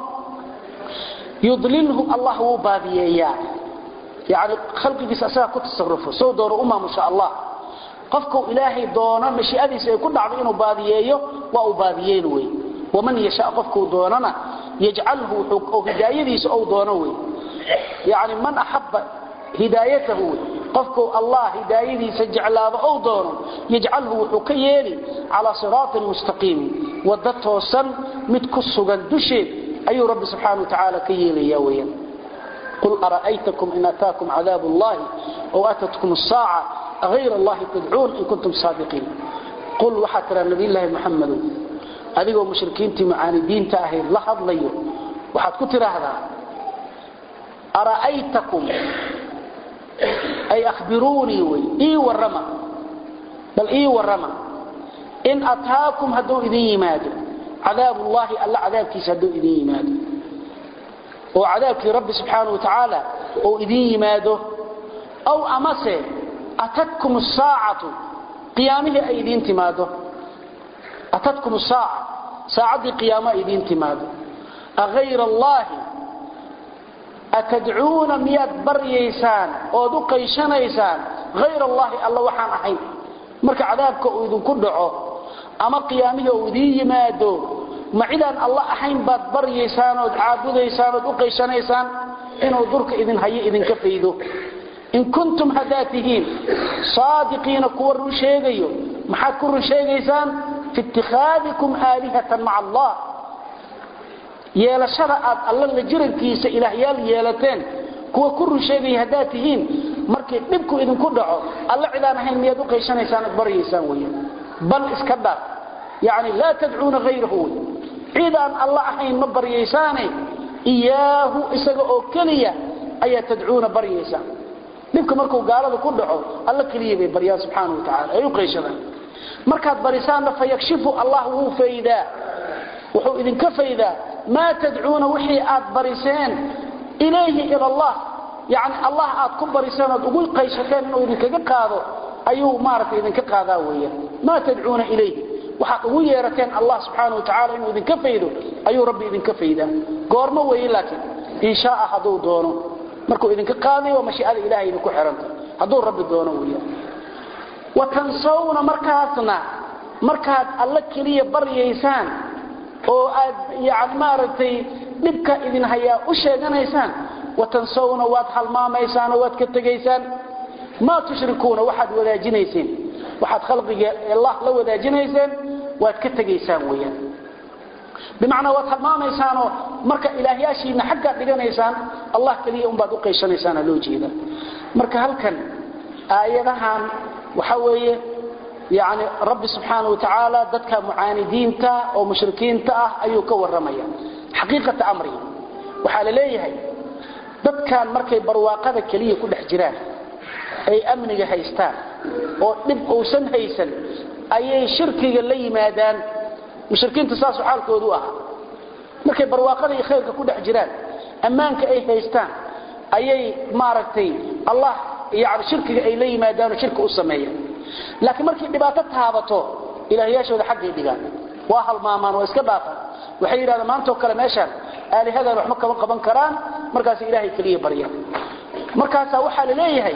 yudlilhu allah wuu baadiyeeyaa yani khalqigiisa asagaa ku tasarufo soo doono u maamusha allah qofku ilaahay doono mashiicadiisa ay ku dhacdo inuu baadiyeeyo waa uu baadiyeyn wey waman yasha qofkuu doonana yajcalhu oo hidaayadiisa ou doono wey yani man axaba hidaayatahu wey qofku allah hidaayadiisa jeclaado ou doono yajcalhu wuxuu ka yeeli calaa siraatin mustaqiimin wadda toosan mid ku sugan dusheed ayuu rabbi subxaana wa tacaala ka yeelaya weyan qul ara'aytakum in ataakum cadaab اllahi ow atatkum الsaaca غayr اllahi tadcuun in kuntum saadiqiin qul waxaa tiraa nabiyllaahi muxamadow adigoo mushrikiintii mucaanidiinta ahayd la hadlayo waxaad ku tidhaahdaa ara'aytakum ay ahbiruunii wy ii warrama bal ii warrama in ataakum hadduu idin yimaado cadaabullaahi alla cadaabkiisa hadduu idin yimaado oo cadaabkii rabbi subxaana wa tacaala oo idin yimaado aw amase atadkum saacatu qiyaamihii ay idiin timaado atadkum saaca saacaddii qiyaamo ay idiin timaado agayra allaahi atadcuuna miyaad baryaysaan ood u qayshanaysaan hayr allaahi alla waxaan ahayn marka cadaabka uu idinku dhaco ama qiyaamihii uu idiin yimaado ma cidaan alla ahayn baad baryaysaan ood caabudaysaan ood u qayshanaysaan inuu durka idin hayo idinka faydo in kuntum haddaad tihiin saadiqiina kuwa run sheegayo maxaad ku run sheegaysaan fi itikhaadikum aalihatan maca allah yeelashada aad alla la jirankiisa ilaahyaal yeelateen kuwa ku run sheegaya haddaad tihiin markii dhibku idinku dhaco alla cidaan ahayn miyaad u qayshanaysaan ood baryaysaan wey bal iska dhaaf yani laa tadcuuna hayrahu wey cidaan alla ahayn ma baryaysaane iyaahu isaga oo keliya ayaa tadcuuna baryaysaan dhibka markuu gaalada ku dhaco alla keliya bay baryaan subxaana wa tacala ay u qayshadaan markaad barisaanna fayakshifu allah wuu faydaa wuxuu idinka faydaa maa tadcuuna wixii aad bariseen ilayhi ila allah yani allah aad ku bariseen ood ugu qayshateen inuu idinkaga qaado ayuu maaragtay idinka qaadaa weeyaan maa tadcuuna ilayhi waxaad ugu yeerateen allah subxaana wa tacala inuu idinka faydo ayuu rabbi idinka faydaa goormo weeye laakiin in shaaa hadduu doono markuu idinka qaadayo waa mashiicada ilahay idinku xihanta hadduu rabbi doono weeyaan wa tansawna markaasna markaad alla keliya baryaysaan oo aad yani maaragtay dhibka idin hayaa u sheeganaysaan watansawna waad halmaamaysaan oo waad ka tegaysaan maa tushrikuuna waxaad wadaajinayseen waxaad khalqiga allah la wadaajinayseen waad ka tegaysaan weyaan bimacnaa waad halmaamaysaanoo marka ilaahyaashiina xaggaad dhiganaysaan allah keliya unbaad u qayshanaysaan loo jeeda marka halkan aayadahan waxa weeye yani rabbi subxaana wa tacaala dadka mucaanidiinta oo mushrikiinta ah ayuu ka warramaya xaqiiqata amrihi waxaa la leeyahay dadkan markay barwaaqada keliya ku dhex jiraan ay amniga haystaan oo dhib uusan haysan ayay shirkiga la yimaadaan mushrikiinta saasuu xaalkoodu u ahaa markay barwaaqada iyo khayrka ku dhex jiraan ammaanka ay haystaan ayay maaragtay allah yani shirkiga ay la yimaadaan oo shirka u sameeyaan laakiin markay dhibaato taabato ilaahyaashooda xaggay dhigaan waa halmaamaan waa iska dhaafaan waxay yidhahdeen maantoo kale meeshaan aalihadan waxma kama qaban karaan markaas ilaahay kaliya barya markaas waxa la leeyahay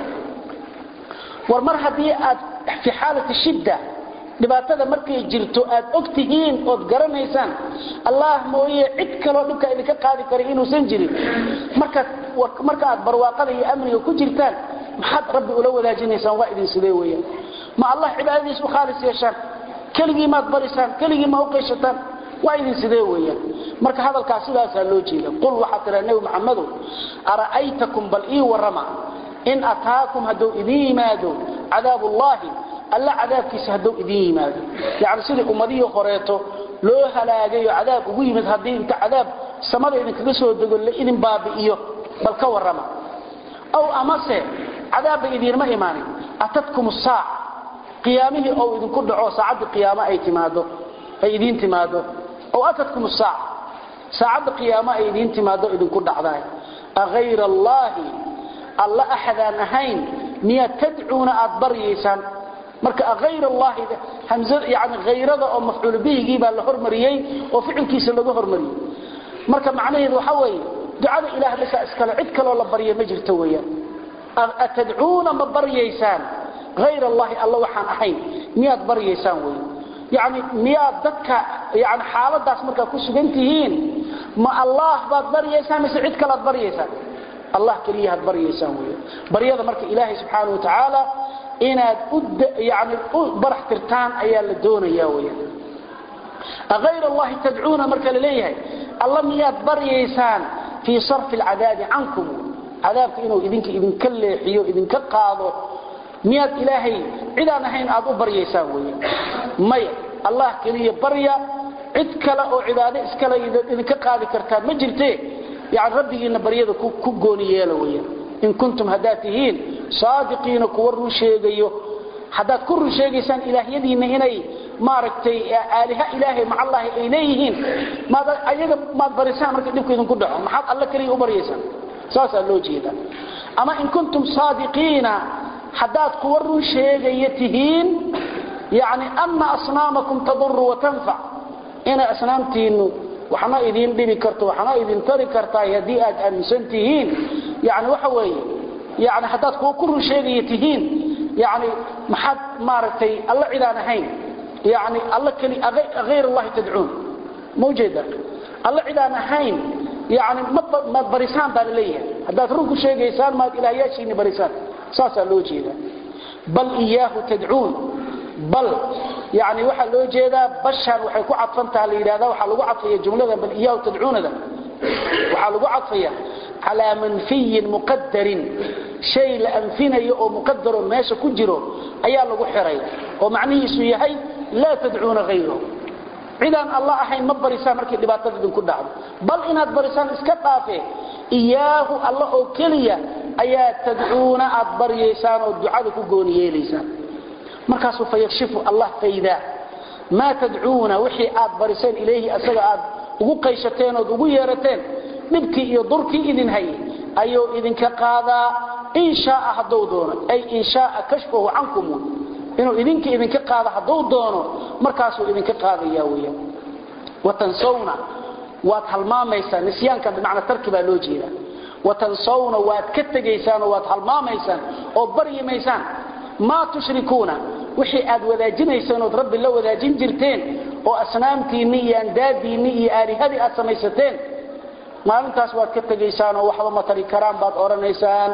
war mar hadii aad fi xaalati shidda dhibaatada markay jirto aad ogtihiin ood garanaysaan allah mooye cid kaloo dhibka idinka qaadi kara inuusan jirin marka marka aad barwaaqada iyo amniga ku jirtaan maxaad rabbi ula wadaajinaysaan waa idin sidee weeyaan ma allah cibaadadiisa u khaalis yeeshaan keligii maad barisaan keligii ma u qayshataan waa idin sidee weeyaan marka hadalkaas sidaasaa loo jeeda qul waxaa tiraa nebi maxamedow ara'aytakum bal ii warrama in ataakum hadduu idin yimaado cadaabullaahi alla cadaabkiisa hadduu idin yimaado yacni sidii ummadihii horeeto loo halaagay oo cadaab ugu yimid haddii inta cadaab samada idinkaga soo dego la idin baabi'iyo bal ka warrama aw amase cadaabba idiinma imaanin atadkum saac qiyaamihii ou idinku dhaco saacaddii qiyaamo ay timaado ay idiin timaado ow atadkum saac saacadda qiyaamo ay idiin timaado idinku dhacdaay aghayra allaahi alla axadaan ahayn miyaad tadcuuna aad baryaysaan marka aghayr allahi hamzada yani ghayrada oo mafcuul bihigii baa la hormariyey oo ficilkiisa lagu hormariyey marka macnaheedu waxa weeye ducada ilaah basa iskale cid kaloo la barya ma jirto weeyaan atadcuuna ma baryaysaan hayr allahi alla waxaan ahayn miyaad baryaysaan wey yani miyaad dadka yani xaaladaas markaa ku sugan tihiin ma allah baad baryaysaan mise cid kalead baryaysaan allah keliyahaad baryaysaan wey baryada marka ilaahay subxaana wa tacaala inaad yani u barax tirtaan ayaa la doonaya weyan ayr allahi tadcuuna marka la leeyahay alla miyaad baryaysaan fii sarfi alcadaabi cankum cadaabka inuu idinka idinka leexiyo idinka qaado miyaad ilaahay cidaan ahayn aad u baryaysaan weyan maya allah keliya barya cid kale oo cibaado iskale idinka qaadi kartaa ma jirte yani rabbigiina baryada ku gooni yeela weyan in kuntum haddaad tihiin saadiqiina kuwa run sheegayo haddaad ku run sheegaysaan ilaahyadiinna inay maaragtay aaliha ilaahay macallaahi ay leeyihiin maad ayaga maad barisaan marka dhibku idinku dhaco maxaad alla keliya u baryaysaan saasaa loo jeeda ama in kuntum saadiqiina haddaad kuwa run sheegaya tihiin yani ana asnaamakum taduru watanfac inay asnaamtiinnu waxna idin dhibi karto waxna idin tari kartaa haddii aad aaminsan tihiin yani waxa weeye yani haddaad kuwa ku run sheegaya tihiin yani maxaad maaragtay alla cidaan ahayn yani alla keli hayr allahi tadcuun ma ujeeda alla cidaan ahayn yani maad barisaan baa la leeyahay haddaad run ku sheegaysaan maad ilaahyaashiini barisaan saasaa loo jeeda bal iyaahu tadcuun bal yani waxaa loo jeedaa bashaan waxay ku cadfantaha la yidhahda waxaa lagu cadfaya jumlada bal iyaahu tadcuunada waxaa lagu cadfaya calaa manfiyin muqadarin shay la anfinayo oo muqadaro meesha ku jiro ayaa lagu xiray oo macnihiisu yahay laa tadcuuna hayrahu cidaan alla ahayn ma barisaan markay dhibaatada idinku dhacdo bal inaad barisaan iska dhaafe iyaahu alla oo keliya ayaa tadcuuna aad baryaysaan oo ducada ku gooni yeelaysaan markaasuu fayakshifu allah faydaa maa tadcuuna wixii aad bariseen ilayhi asaga aad ugu qayshateen ood ugu yeerateen dhibkii iyo durkii idin hayay ayuu idinka qaadaa in shaaa hadduu doono ay in shaaa kashfahu cankum inuu idinka idinka qaado hadduu doono markaasuu idinka qaadaya weya watansawna waad halmaamaysaan nisyaanka bimacna tarki baa loo jeeda watansawna waad ka tegaysaan oo waad halmaamaysaan oo baryimaysaan maa tushrikuuna wixii aad wadaajinayseen ood rabbi la wadaajin jirteen oo asnaamtiinni iyo andaadiinni iyo aalihadii aad samaysateen maalintaas waad ka tegaysaan oo waxba ma tari karaan baad odhanaysaan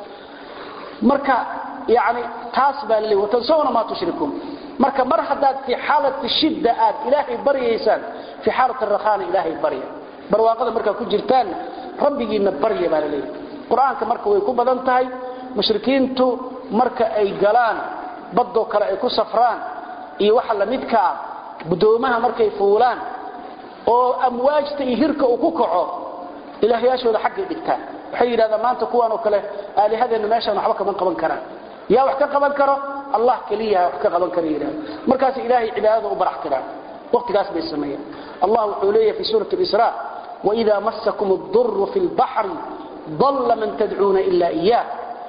marka yani taas baa laleey watansawna maa tushrikuun marka mar haddaad fii xaalati shidda aad ilaahay baryaysaan fii xaalati rakhaana ilaahay barya barwaaqada markaa ku jirtaanna rabbigiinna barya baa laleeyahy qur-aanka marka way ku badan tahay mushrikiintu marka ay galaan badoo kale ay ku safraan iyo waxa lamidka ah gudoomaha markay fuulaan oo amwaajta iyo hirka uu ku kaco ilaahyaashooda xaggay dhigtaan waxay yidhahdaan maanta kuwaan oo kale aalihadeenna meeshaan waxba kama qaban karaan yaa wax ka qaban karo allah keliya wax ka qaban kara yidhahda markaas ilaahay cibaadada u barax tiraan waqtigaas bay sameeyaan allah wuxuu leeyahay fi suurati al-isra وإذا مسكم الضر في البحر ضل من تدعون إلا إياه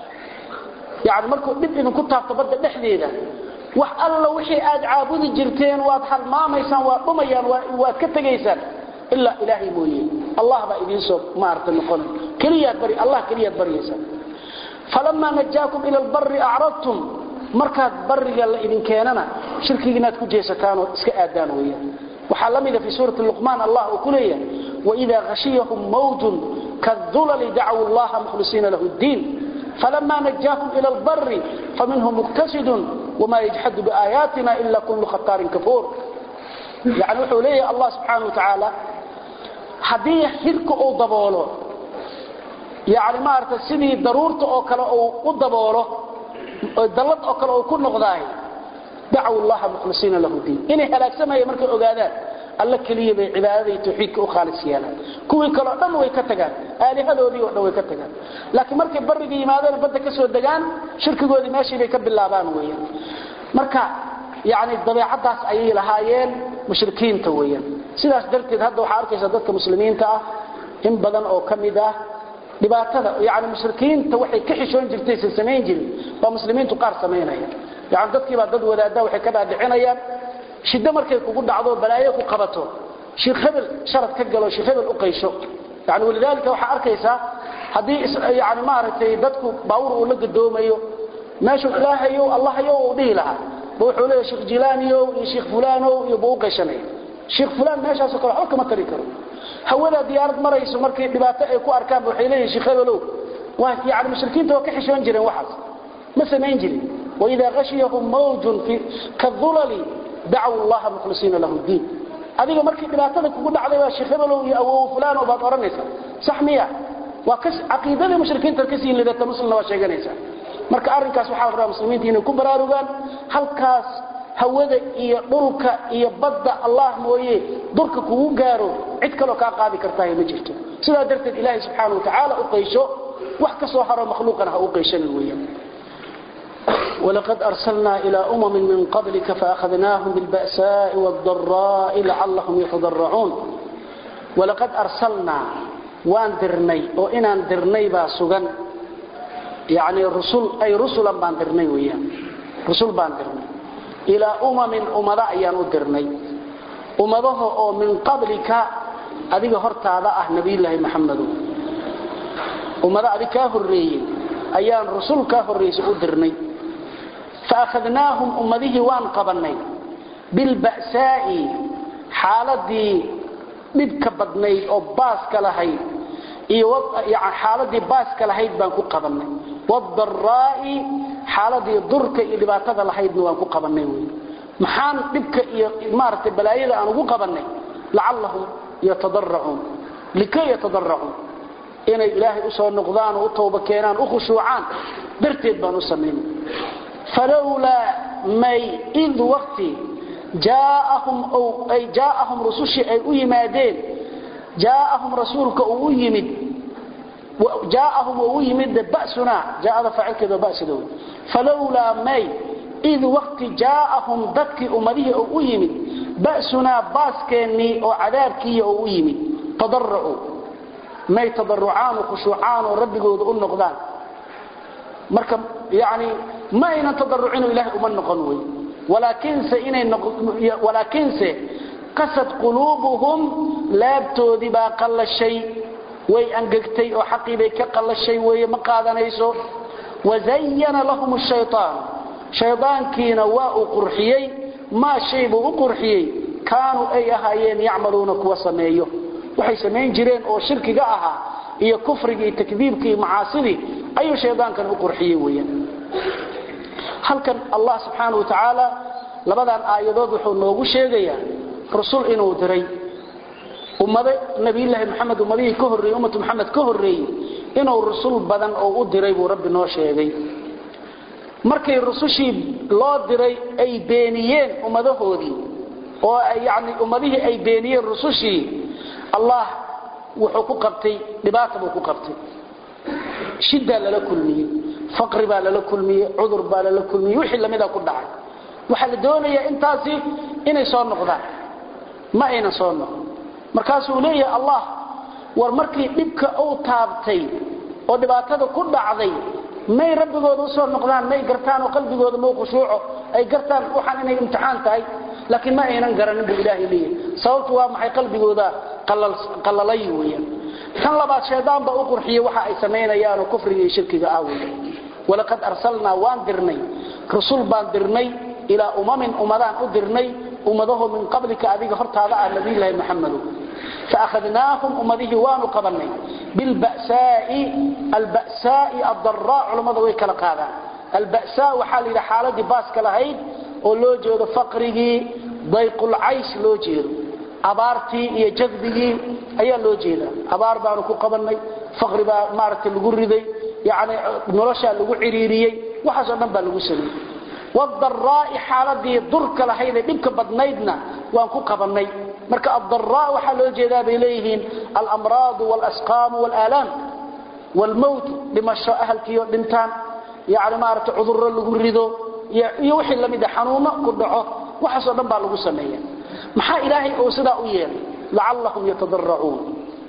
يعني مركو دب إذن كنت هفتبدا دحديدا wax alla wixii aad caabudi jirteen waad halmaamaysaan waad dhumayaan waad ka tegaysaan ilaa ilaahay mooye allah baa idiin soo maarta noqon keliyaad bari allah keliyaad baryaysa falamaa najaakum ila albarri acradtum markaad barriga la idin keenana shirkiga inaad ku jeesataan oo iska aadaan weeyaan waxaa la mida fi suurati luqmaan allah uu ku leeyahay waidaa khashiyahum mawjun kadulali dacwu allaha mukhlisiina lahu ddiin فلما نجاهم إلى البر فمنهم مقتصد وما يجحد بآياتنا إلا كل خطار كفور يعني وحو ليه الله سبحانه وتعالى حديه حرك أو ضبوله يعني ما أردت سيدي ضرورة أو كلا أو ضبوله دلت أو كلا أو كل نغضاي دعوا الله مخلصين له الدين إني هلاك سمايا مركا أقادات alla kaliya bay cibaadada iyo tawxiidka u khaalis yeelaan kuwii kale dhan way ka tagaan aalihadoodii oo dhan way ka tagaan laakiin markay bariga yimaadeen badda ka soo degaan shirkigoodii meeshii bay ka bilaabaan weeyaan marka yani dabeecadaas ayay lahaayeen mushrikiinta weeyaan sidaas darteed hadda waxaa arkaysa dadka muslimiinta ah in badan oo ka mid ah dhibaatada yani mushrikiinta waxay ka xishoon jirtay san samayn jirin baa muslimiintu qaar samaynaya yani dadkiibaa dad wadaada waxay ka dhaadhicinayaan shiddo markay kugu dhacdo balaayo ku qabato sheekh hebel sharad ka galo sheekh hebel u qaysho yani walidaalika waxaa arkaysaa haddii yani maaragtay dadku baawur uu la gadoomayo meeshuu ilaahayow allahayow uu dhihi lahaa ba wuxuu leeyahay sheekh jilaaniyow iyo sheekh fulaanow iyo buu u qayshanaya sheekh fulaan meeshaasoo kale waxba kama tari karo hawada diyaarad marayso markii dhibaato ay ku arkaan ba waxay leeyihin sheekh hebelow waa yani mushrikiinta waa ka xishoon jireen waxaas ma samayn jirin waidaa khashiyahum mawjun kadulali dacwu allaha mukhlisiina lahu diin adiga markii dhibaatada kugu dhacday waa sheekh hebelow iyo awow fulaano baad odhanaysa sax miya waa caqiidadii mushrikiinta kasii lidata muslimna waa sheeganaysa marka arrinkaas waxaa la rabaa muslimiinta inay ku baraarugaan halkaas hawada iyo dhulka iyo badda allah mooye durka kugu gaaro cid kaloo kaa qaadi kartahay ma jirto sidaa darteed ilaahay subxaana wa tacaala u qaysho wax ka soo haro makhluuqana ha u qayshanin weeyaan ولقد أرسلنا إلى أمم من قبلك فأخذناهم بالبأساء والضراء لعلهم يتضرعون ولقد أرسلنا وان درني وإن درني باسوغا يعني الرسل أي رسلا بان درني ويان رسل بان درني إلى أمم أمراء يانو درني أمضه من قبلك أذيك هرتا أه نبي الله محمد أمراء أذيك هرية أيان رسول كهرية أدرني فأخذناهم أمده وان قبلني بالبأساء حالدي dhibka badnayd oo baaska lahayd iyo xaaladii baaska lahayd baan ku qabanay wadaraa'i xaaladii durka iyo dhibaatada lahaydna waan ku qabanay wey maxaan dhibka iyo maaragtay balaayada aan ugu qabanay lacallahum yatadaracuun likay yatadaracuun inay ilaahay u soo noqdaan oo u tooba keenaan u khushuucaan darteed baan u samaynay falowlaa may id waqti جاءهم أو أي جاءهم رسوش أي أيمادين جاءهم رسولك أو يمد جاءهم أو يمد بأسنا جاء هذا فعل كذا بأس دول فلولا مي إذ وقت جاءهم ضدك أمره أو يمد بأسنا باسكني أو عذابكي أو يمد تضرعوا ما تضرعان وخشوعان ورب قود النقدان مركب يعني ما إن تضرعين إله أمن نقنوي ولكنse inay walaakinse qasad quluubuhum laabtoodii baa qallashay way angegtay oo xaqii bay ka qallashay weeye ma qaadanayso wazayana lahum shaytaan shaydaankiina waa uu qurxiyey maa shay buu u qurxiyey kaanuu ay ahaayeen yacmaluuna kuwa sameeyo waxay samayn jireen oo shirkiga ahaa iyo kufrigii iyo takdiibkii iyo macaasidii ayuu shaydaankan u qurxiyey weeyaan halkan allah subxaanahu watacaala labadan aayadood wuxuu noogu sheegayaa rusul inuu diray ummado nabiyulaahi maxamed ummadihii ka horreeyey ummatu maxamed ka horreeyey inuu rusul badan oo u diray buu rabbi noo sheegay markay rusushii loo diray ay beeniyeen ummadahoodii oo yani ummadihii ay beeniyeen rusushii allah wuxuu ku qabtay dhibaata buu ku qabtay shiddaa lala kulmiyey faqri baa lala kulmiyey cudur baa lala kulmiyey wixii lamida ku dhacay waxaa la doonayaa intaasi inay soo noqdaan ma aynan soo noqon markaasuu leeyahay allah war markii dhibka uu taabtay oo dhibaatada ku dhacday may rabbigooda u soo noqdaan may gartaan oo qalbigooda mau khushuuco ay gartaan waxaan inay imtixaan tahay laakiin ma aynan garanin buu ilaahay leeyahay sababtu waa maxay qalbigooda qallalay weeyaan kan labaad shaydaan baa u qurxiyey waxa ay samaynayaan oo kufriga iyo shirkiga ah weeye walaqad arsalnaa waan dirnay rusul baan dirnay ilaa umamin ummadaan u dirnay ummadaho min qablika adiga hortaada ah nabiyullaahi maxamedow فأخذناهم أمده وانو قبلني بالبأساء البأساء الضراء علماء ويكلا قادا البأساء وحال إلى حالة باس كلاهيد ولو جيد فقره ضيق العيش لو جيد أبارتي إيا جذبه أيا لو جيد أبار بانو كو قبلني فقر با مارت لغردي يعني نرشا لغو عريريي وحسن نبا لغو سلي والضراء حالة ضرك لهيد دبك بدنيدنا وانكو قبلني marka ad-dharraa waxa loo jeedaa bay leeyihiin al-amraad wal-asqam wal-alam wal-maut dhimasho ahalkiyo dhintaan yaani maarta cudurro lagu rido iyo wixii lamid ah xanuuno ku dhaco waxa soo dhan baa lagu sameeyaa maxaa ilaahay oo sida u yeelay la'allahum yatadarruun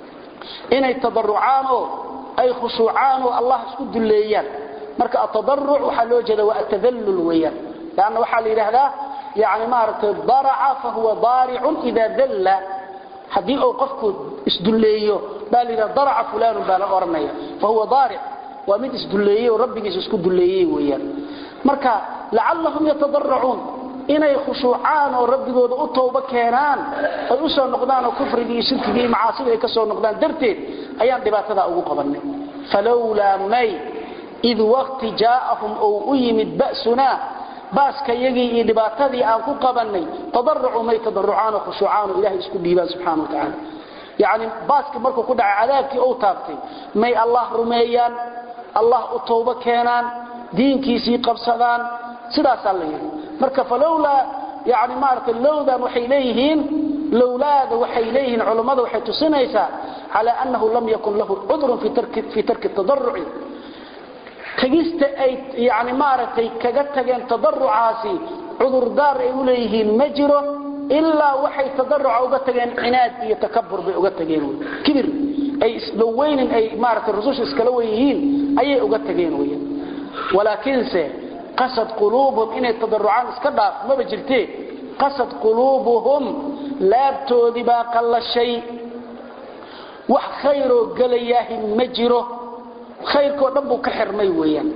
inay tadarrucaan oo ay khushuucaan oo allah isku duleeyaan marka at-tadarruc waxa loo jeedaa waa at-tadallul weeyaan yaani waxa la yiraahdaa يعني مارت ضرع فهو ضارع إذا ذل حدي أو قفك اسدليه بل إذا ضرع فلان بال أرمية فهو ضارع ومن اسدليه وربك اسكو دليه ويا مركا لعلهم يتضرعون inay khushuucaan oo rabbigooda u tooba keenaan ay u soo noqdaan oo kufrigii shirkigii macaasida ay ka soo noqdaan darteed ayaan dhibaatada ugu qabanay falawla may id waqti jaa'ahum oo u yimid ba'suna baaska yagii iyo dhibaatadii aan ku qabanay tadarrucu may tadarrucaan oo khushuucaan oo ilaahay isku dhiibaan subxaanahu wa tacaala yacni baaska markuu ku dhacay cadaabkii uu taabtay may allah rumeeyaan allah u toobo keenaan diinkiisii qabsadaan sidaasaa la yidhi marka falowlaa yani maaragtay lowdan waxay leeyihiin lowlaada waxay leeyihiin culammada waxay tusinaysaa calaa annahu lam yakun lahu cudrun fii tarki tadarruci tagista ay yani maaragtay kaga tageen tadarrucaasi cudurdaar ay u leeyihiin ma jiro ilaa waxay tadarruca uga tageen cinaad iyo takabur bay uga tageen kibir ay isdhoweynin ay maaragtay rususha iskala wen yihiin ayay uga tageen wey walaakiinse qasad quluubuhum inay tadarrucaan iska dhaaf maba jirtee qasad quluubuhum laabtoodii baa qallashay wax khayroo gelayaahi ma jiro khayrkoo dhan buu ka xirmay weeyaan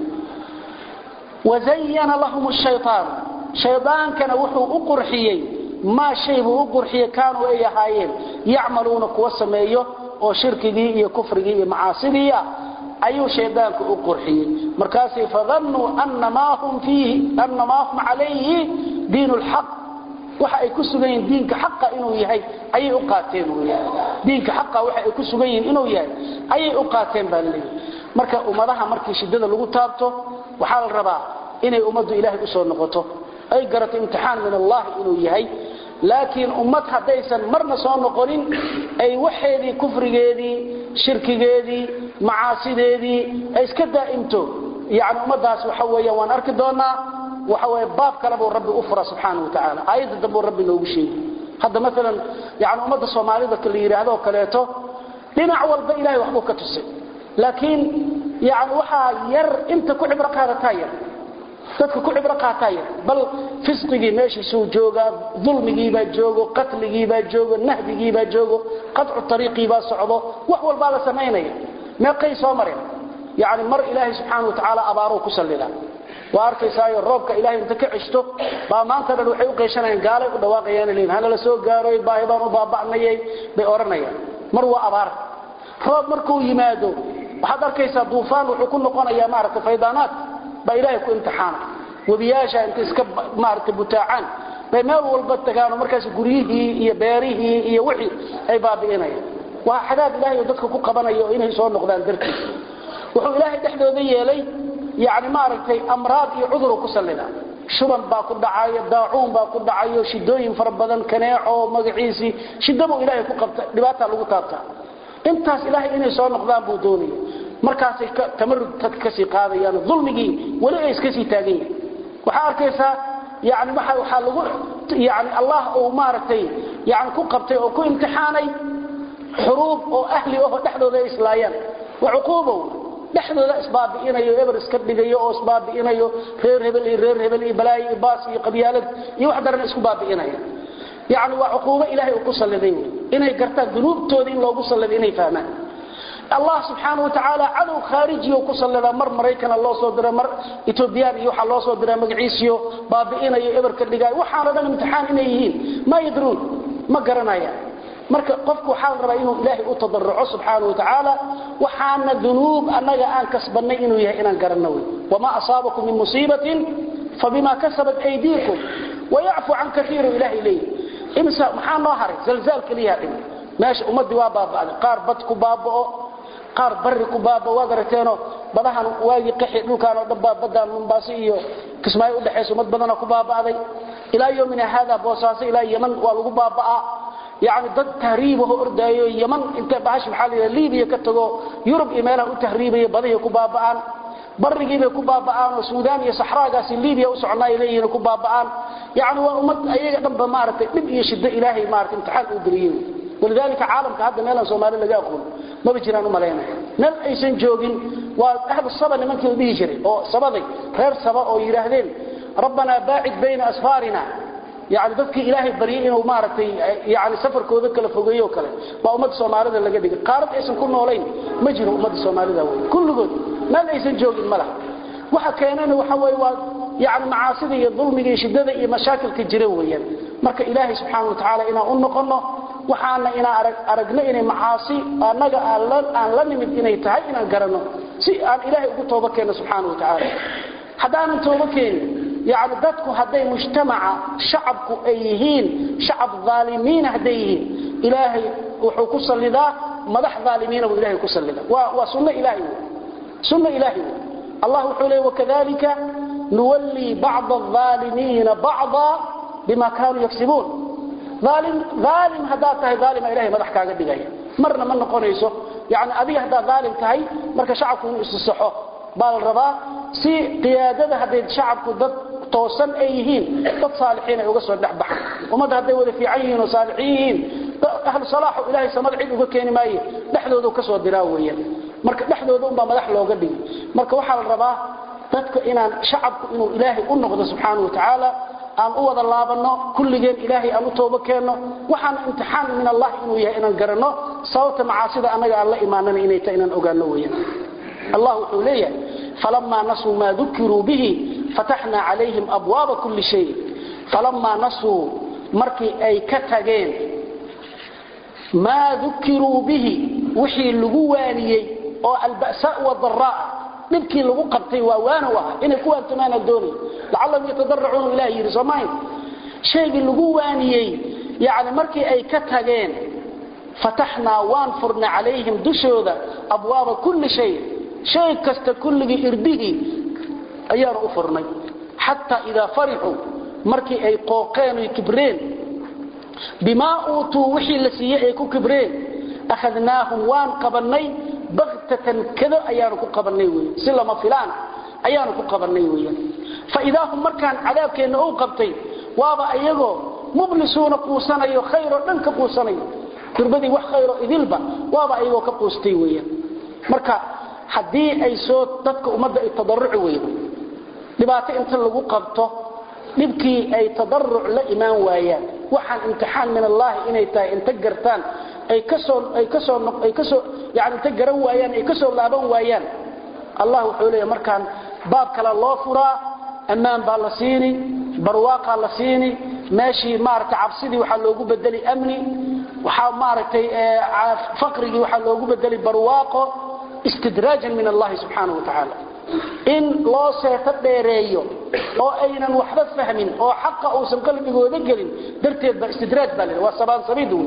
wazayana lahum shaytaan shaydaankana wuxuu u qurxiyey maa shay buu u qurxiyey kaanuu ay ahaayeen yacmaluuna kuwa sameeyo oo shirkigii iyo kufrigii iyo macaasidii ah ayuu shaydaanku u qurxiyey markaasay fadannuu annamaa hum fiihi annamaa hum calayhi diinu lxaq waxa ay ku sugan yihiin diinka xaqa inuu yahay ayay u qaateen weeyaan diinka xaqa waxa ay ku sugan yihiin inuu yahay ayay u qaateen baa leeyahay marka ummadaha markii shidada lagu taabto waxaa la rabaa inay ummaddu ilaahay u soo noqoto ay garato imtixaan min allah inuu yahay laakiin ummad haddaysan marna soo noqonin ay waxeedii kufrigeedii shirkigeedii macaasideedii ay iska daa'imto yani ummadaas waxa weeyaan waan arki doonaa waxa weeye baab kale buu rabbi u fura subxaanahu watacaala aayadda dambe uu rabbi noogu sheegi hadda maalan yani ummadda soomaalida la yidhaahdo oo kaleeto dhinac walba ilahay waxbuu ka tusay laakiin yani waxaa yar inta ku cibro qaadataa yar dadka ku cibro qaataa yar bal fisqigii meeshiisuu joogaa dulmigiibaa joogo qatligiibaa joogo nahdigiibaa joogo qadcu ariiqiibaa socdo wax walbaa la samaynaya meeqay soo mareen yani mar ilaahay subxaana watacaala abaaruu ku sallida waa arkaysaayo roobka ilahay inta ka ceshto baa maanta dhan waxay u qeyshanayaan gaalay u dhawaaqayaan leeyihin hanala soo gaaroy baahi baan u baaba'nayay bay odhanayaan mar waa abaar roob markuu yimaado waxaad arkaysaa duufaan wuxuu ku noqonayaa maaragtay faydaanaad baa ilaahay ku imtixaana webiyaasha inta iska maaragtay butaacaan bay meel walba tagaano markaas guryihii iyo beerihii iyo wixii ay baabi'inayaan waa xadaab ilaahay oo dadka ku qabanayo inay soo noqdaan dartiis wuxuu ilaahay dhexdooda yeelay yani maaragtay amraad iyo cuduru ku sallida shuban baa ku dhacayo daacuun baa ku dhacayo shidooyin fara badan kaneeco magaciisii shidabuu ilaahay ku qabta dhibaata lagu taabtaa intaas ilaahay inay soo noqdaan buu doonaya markaasay tamarud dadka kasii qaadayaan dulmigii weli ay iska sii taagan yihin waxaa arkaysaa yani waxaa lagu yani allah uu maaragtay yani ku qabtay oo ku imtixaanay xuruub oo ahli aho dhexdooda ay islaayaan waa cuquubow dhexdooda isbaabi'inayo eber iska dhigayo oo isbaabi'inayo reer hebel iyo reer hebel iyo balaayo iyo baas iyo qabyaalad iyo wax daran isku baabi'inaya yani waa cuquubo ilaahay uu ku salliday wey inay gartaan dunuubtooda in loogu salliday inay fahmaan allah subxaanahu watacaala cadow khaarijiyo ku sallidaa mar maraykana loo soo dira mar etoobiyaan iyo waxaa loo soo diraa magaciisiyo baabi'inayo eberka dhigaayo waxaana dhan imtixaan inay yihiin maa yadruun ma garanayaan marka qofku waxaa la rabaa inuu ilaahay u tadarruco subxaanahu watacaala waxaana dunuub annaga aan kasbannay inuu yahay inaan garanno wey wamaa asaabakum min musiibatin fabima kasabat aydiikum wayacfu can kaiiru ilaahay leeyahy imsa maxaa noo haray zalzaal keliyaa dhimi meesha ummaddii waa baaba'day qaar bad ku baaba'o qaar barri ku baaba'o waad aragteenoo badahan waagii qaxi dhulkaan oo dhan baa baddaan mombaaso iyo kismaayo udhexaysa ummad badana ku baaba'day ilaa yomina haada boosaaso ilaa yeman waa lagu baaba'aa yani dad tahriibaho ordaayo yaman inta bahash maxaa la yidhaha libiya ka tago yurub iyo meelaha u tahriibaya badahay ku baaba'aan barrigiibay ku baaba'aan oo suudaan iyo saxraagaasi libiya u socnaay leeyihiin ku baaba'aan yani waa ummad ayaga dhanba maaragtay dhib iyo shiddo ilaahay maaragtay imtixaan uu geliyey walidaalika caalamka hadda meelaan soomaali laga aqoon maba jiraan u malaynaya meel aysan joogin waa ahlu saba nimankii la dhihi jiray oo sabaday reer saba oo yidhaahdeen rabbanaa baacid bayna asfaarina yani dadkii ilaahay baryay inuu maaragtay yani safarkooda kala fogeeyo kale waa ummadda soomaalida laga dhigay qaarad aysan ku noolayn ma jiro ummadda soomaalida wey kulligood meel aysan joogin ma laha waxa keenana waxa weye waa yani macaasida iyo dulmiga iyo shiddada iyo mashaakilka jira weeyaan marka ilaahay subxaana wa tacaala inaan u noqonno waxaana inaan aragno inay macaasi annaga aan la nimid inay tahay inaan garanno si aan ilaahay ugu tooba keenno subxaana wa tacaala haddaanan tooba keenin yani dadku hadday mujtamaca shacabku ay yihiin shacab aalimiina hadday yihiin ilaahay wuxuu ku salidaa madax aalimiina buu ilahay ku salida waa sunno ilahay w sunno ilaahay w allah wuxuu leey wakadalika nuwallii bacda aalimiina bacda bima kaanuu yagsibuun aalim haddaad tahay aalima ilahay madax kaaga dhigaya marna ma noqonayso yani adiga haddaad aalim tahay marka shacabku inuu isisaxo baa la rabaa si qiyaadada hadday shacabku dad toosan ay yihiin dad saalixiin ay uga soo dhexbaxan ummadda hadday wada fiican yihiin oo saalixiin yihiin ahlu salaaxu ilaahay samada cid uga keeni maaye dhexdooda ka soo diraa weeyaan marka dhexdooda unbaa madax looga dhigi marka waxaa la rabaa dadka inaan shacabku inuu ilaahay u noqdo subxaanahu watacaala aan u wada laabanno kulligeen ilaahay aan u toobo keenno waxaana imtixaan min allah inuu yahay inaan garanno sababta macaasida annaga aan la imaanana inay tahay inaan ogaanno weeyaan allah wuxuu leeyahay falamaa nasuu maa dukiruu bihi fataxnaa calayhim abwaaba kulli shay falamaa nasuu markii ay ka tageen maa dukiruu bihi wixii lagu waaniyey oo alba'saa wadaraa dhibkii lagu qabtay waa waanow ah inay ku waantumaana doonay lacallahum yatadaracuuna ilaah yidhi soomayn shaygii lagu waaniyey yani markii ay ka tageen fataxnaa waan furnay calayhim dushooda abwaaba kulli shay shay kasta kulligii irdihii ayaanu u furnay xataa idaa farixuu markii ay qooqeen oy kibreen bimaa uutuu wixii la siiyey ay ku kibreen akhadnaahum waan qabannay baktatan kado ayaanu ku qabannay wey si lama filaan ayaanu ku qabannay weyan faidaa hum markaan cadaabkeenna u qabtay waaba iyagoo mublisuuna quusanayo khayroo dhan ka quusanayo durbadii wax khayro idilba waaba ayagoo ka quustay weyan marka haddii ay soo dadka ummadda ay tadaruci weydo dhibaato inta lagu qabto dhibkii ay tadaruc la imaan waayaan waxaan imtixaan min allaahi inay tahay inta gartaan ay kasoo ay kasoo ay kasoo yani inta garan waayaan ay kasoo laaban waayaan allah wuxuu leeyahay markaan baab kale loo furaa ammaan baa la siini barwaaqaa la siini meeshii maaragtay cabsidii waxaa loogu bedeli amni waxaa maaragtay faqrigii waxaa loogu bedeli barwaaqo istidraajan min allahi subxaanahu watacaala in loo seeto dheereeyo oo aynan waxba fahmin oo xaqa uusan qalbigooda gelin darteed baa istidraaj baa la waa sabaansabiid wey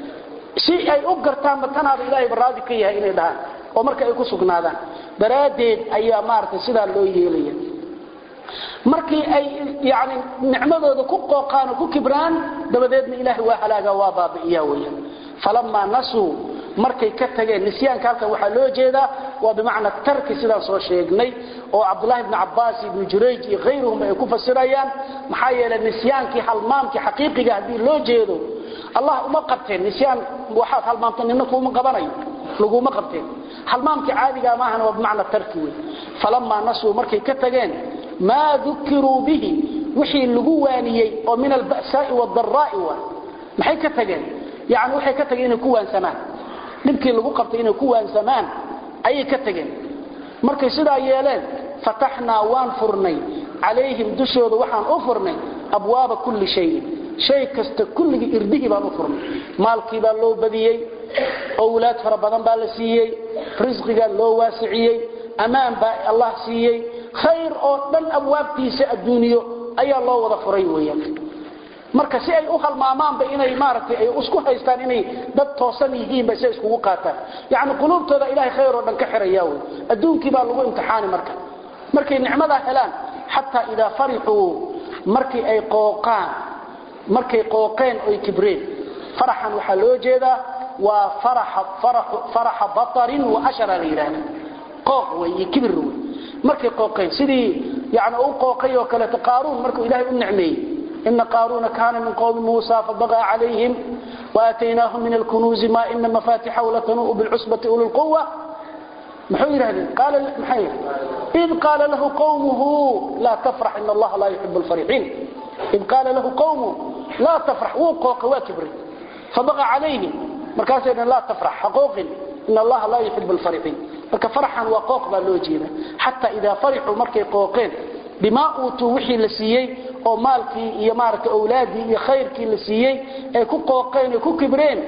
si ay u gartaanba tanaaba ilaahay baraadi ka yahay inay dhahaan oo marka ay ku sugnaadaan daraaddeed ayaa maaragtay sidaa loo yeelaya markii ay yani nicmadooda ku qooqaan oo ku kibraan dabadeedna ilaahay waa halaaga waa baabi'iyaa weeyaan falamaa nasuu markay ka tageen nisyaanka halkan waxaa loo jeedaa waa bimacna tarki sidaan soo sheegnay oo cabdulahi bni cabaas ibnu jurayj iyo khayruhum ay ku fasirayaan maxaa yeelay nisyaankii halmaamkii xaqiiqiga haddii loo jeedo allah uma qabteen nisyaan waxaad halmaamta nina kuuma qabanayo laguma qabteen halmaamkii caadigaa maahana waa bimacna tarki wey falamaa nasuu markay ka tageen maa dukiruu bihi wixii lagu waaniyey oo min alba'saa'i wadaraa'i wa maxay ka tageen yani waxay ka tageen inay ku waansamaan dhibkii lagu qabtay inay ku waansamaan ayay ka tageen markay sidaa yeeleen fataxnaa waan furnay calayhim dushooda waxaan u furnay abwaaba kulli shayin shay kasta kulligii irdihii baan u furnay maalkii baa loo badiyey owlaad fara badan baa la siiyey risqigaa loo waasiciyey ammaan baa allah siiyey khayr oo dhan abwaabtiisa adduuniyo ayaa loo wada furay weeyaan marka si ay u halmaamaanba inay maaragtay ay isku haystaan inay dad toosan yihiinba si ay iskugu qaataan yacni quluubtooda ilaahay khayr oo dhan ka xiraya wey adduunkii baa lagu imtixaani marka markay nicmadaa helaan xataa idaa farixuu markii ay qooqaan markay qooqeen oy kibreen faraxan waxaa loo jeedaa waa faraxa batarin wa ashara la yidhaahda qooq wey iyo kibir wey markay qooqeen sidii yani u qooqay oo kaleeto qaaruun markuu ilaahay u nicmeeyey ina qaaruuna kaana min qowmi muusa fabaqaa calayhim waataynaahu min alkunuuzi ma ina mafaatixahu latanuu'u bilcusbati uli lquwa muxuu yidhahdeen maxay id qaala lahu qowmuhu laa tafrax ina allaha laa yuxibu lfarixiin id qaala lahu qowmuhu laa tafrax wuu qooqay waa kibray fabaqa calayhim markaasay dhn laa tafrax ha qooqin ina allaha laa yuxibu lfarixiin marka farxan waa qooq baa loo jeeda xataa idaa farixuu markay qooqeen bimaa uutuu wixii la siiyey oo maalkii iyo maaragtay owlaadii iyo khayrkii la siiyey ay ku qooqeen ay ku kibreen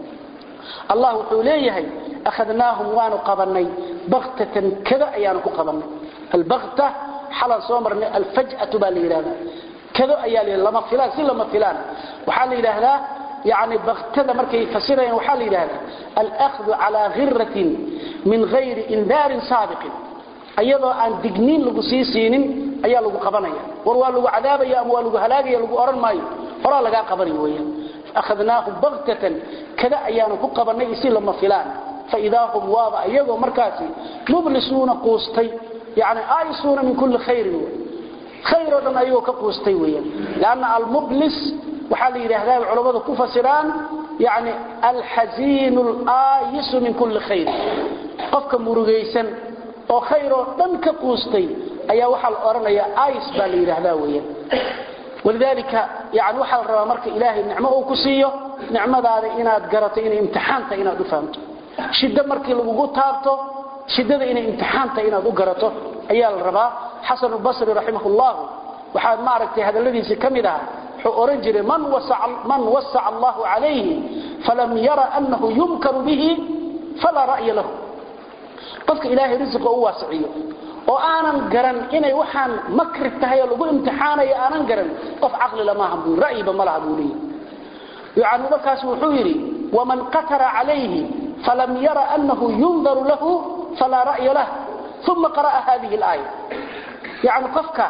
allah wuxuu leeyahay akhadnaahum waanu qabanay baktatan kada ayaanu ku qabanay albakta xalan soo marnay alfaj'atu baa la yidhahdaa kado ayaa la lama filaan si lama filaan waxaa la yidhaahdaa يعني بغتده markay fasirayaan waxa la yiraahdaa al-akhdhu ala ghirratin min ghayri indar sabiq ayadoo aan digniin lagu sii siinin ayaa lagu qabanaya war waa lagu cadaabaya ama waa lagu halaagaya lagu oran maayo hora laga qabanayo weeyaan akhadnaahu baghtatan kada ayaanu ku qabanay si lama filaan fa idahum waaba ayagoo markaasi mublisuna quustay yani aysuna min kulli khairin khayro dhan ayagoo ka quustay weeyaan laana al-mublis waxaa la yidhaahdaa culamadu ku fasiraan yani alxasiinu alaayisu min kulli khayr qofka murugaysan oo khayr oo dhan ka quustay ayaa waxaa la odhanayaa ais baa la yidhaahdaa weeyaan walidaalika yani waxaa la rabaa marka ilaahay nicmo uu ku siiyo nicmadaada inaad garato inay imtixaanta inaad u fahamto shiddo markii lagugu taabto shiddada inay imtixaanta inaad u garato ayaa la rabaa xasan albasri raximah llahu waxaa maaragtay hadalladiisii ka mid ahaa wuxuu oran jiray man wasaca allahu calayhi falam yara annahu yumkaru bihi falaa ra'ya lahu qofka ilaahay risiqa u waasiciyo oo aanan garan inay waxaan makri tahay oo lagu imtixaanayo aanan garan qof caqlila maaha buu ra'yiba ma laha buu leeyahy yani markaas wuxuu yidhi waman qatara calayhi falam yara annahu yundaru lahu falaa ra'ya lah uma qara'a hadihi alaaya yani qofka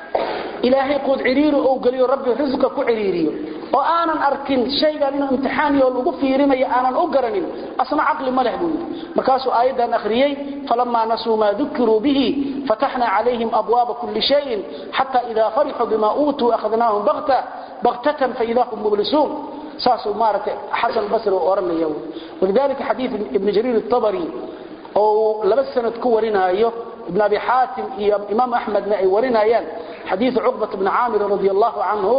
ilaahay quud ciriiri ou geliyo rabbi risqa ku ciriiriyo oo aanan arkin shaygan inuu imtixaaniyo lagu fiirinayo aanan u garanin asna caqli ma leh buu yidhi markaasuu aayaddan akhriyey falamaa nasuu maa dukiruu bihi fataxnaa calayhim abwaaba kulli shayin xata idaa farixuu bima uutuu akhadnaahum baktatan faida hum mublisuun saasuu maaragtay xasan basri uu odhanaya walidalika xadiid ibni jariir الطabari oo laba sanad ku warinaayo ibn abi xaatim iyo imaam axmedna ay warinayaan xadiiث cqbaة bn caamir radi allahu canhu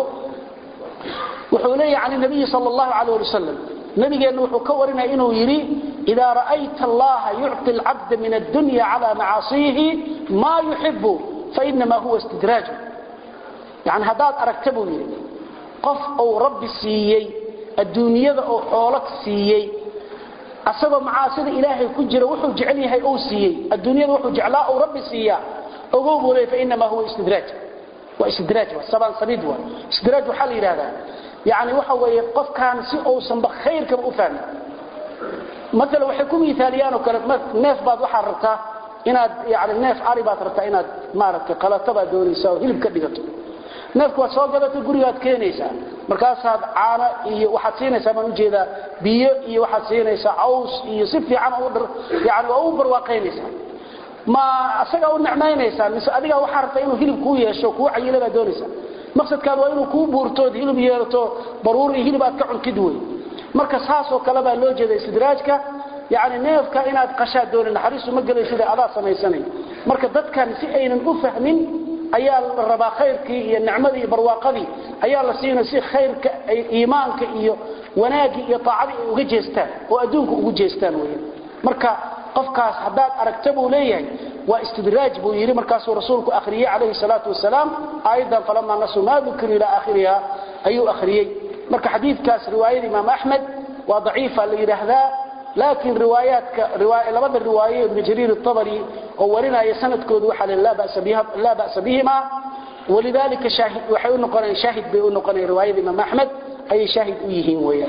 wuxuu leeyahy can nabiyi sal اllahu alayh ali wasalam nabigeenna wuxuu ka warinaya inuu yidhi idaa ra'ayta allaha yucطi اlcabda min addunya cala macaasiihi ma yuxibu fainama huwa istidraaj yani haddaad aragta buu yidhi qof uu rabbi siiyey adduunyada oo xoolo siiyey asagoo macaasida ilaahay ku jira wuxuu jecel yahay uu siiyey adduunyada wuxuu jeclaa uu rabbi siiyaa ogow buu leey fainama huwa istidraaj waa istidraaj waa sabaan sabiid waa istidraaj waxaa la yidhahdaa yani waxa weeye qofkaan si uusanba khayrkaba u fahmin maala waxay ku miaaliyaan oo kale neef baad waxaad rabtaa inaad yani neef ari baad rabtaa inaad maaragtay qalato baad doonaysaa oo hilib ka dhigato neefku waad soo gadatay gurigaad keenaysaa markaasaad caano iyo waxaad siinaysaa baan ujeedaa biyo iyo waxaad siinaysaa caws iyo si fiican yani waa u barwaaqaynaysaa ma asagaa u nicmaynaysaa mise adigaa waxaa rabtaa inuu hilib kuu yeesho kuu cayila baad doonaysaa maqsadkaad waa inuu kuu buurtood hilib yeelato baruur iyo hilib aad ka cuntid wey marka saasoo kale baa loo jeeda istidraajka yani neefka inaad qashaad dooni naxariistu ma gelay sida adaa samaysanay marka dadkan si aynan u fahmin ayaa la rabaa khayrkii iyo nicmadii iyo barwaaqadii ayaa la siinaya si khayrka iimaanka iyo wanaagii iyo taacadii ay uga jeestaan oo adduunka ugu jeestaan weeyaan marka qofkaas haddaad aragta buu leeyahay waa istidraaj buu yidhi markaasuu rasuulku akhriyey calayhi salaatu wasalaam aayaddan falamaa nasuu maa dukiru ilaa aakhiriha ayuu akhriyey marka xadiidkaas riwaayada imaam axmed waa daciifa la yidhaahdaa laakiin riwaayaadka labada riwaaye ibnu jariir الطabri oo warinaya sanadkoodu waxa le laa ba'sa bihima walidalika waxay u noqonayaan shaahid bay u noqonayaan riwaayada imaam axmed ayay shaahid u yihiin weeyaan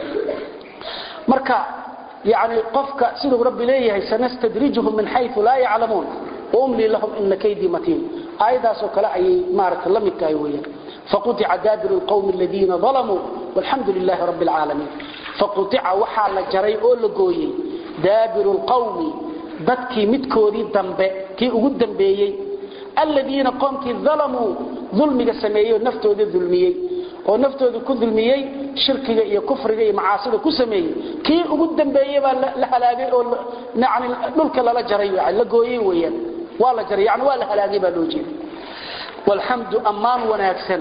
marka yani qofka siduu rabbi leeyahay sanastadrijuhum min xayثu laa yaclamuun waumli lahum ina kaydii matiin aayadaasoo kale ayay maaragta la mid tahay weeyaan faquطica daabiru اlqwmi aladiina ظalamuu walxamdu lilahi rabbi اlcaalamiin faquطica waxaa la jaray oo la gooyey daabiru اlqawmi dadkii midkoodii dambe kii ugu dambeeyey aladiina qoomkii dalamuu dulmiga sameeyey oo naftooda dulmiyey oo naftooda ku dulmiyey shirkiga iyo kufriga iyo macaasida ku sameeyey kii ugu dambeeyey baa la halaagay oo yani dhulka lala jaray la gooyey weeyaan waa la jaray yani waa la halaagay baa loo jeeda walxamdu ammaan wanaagsan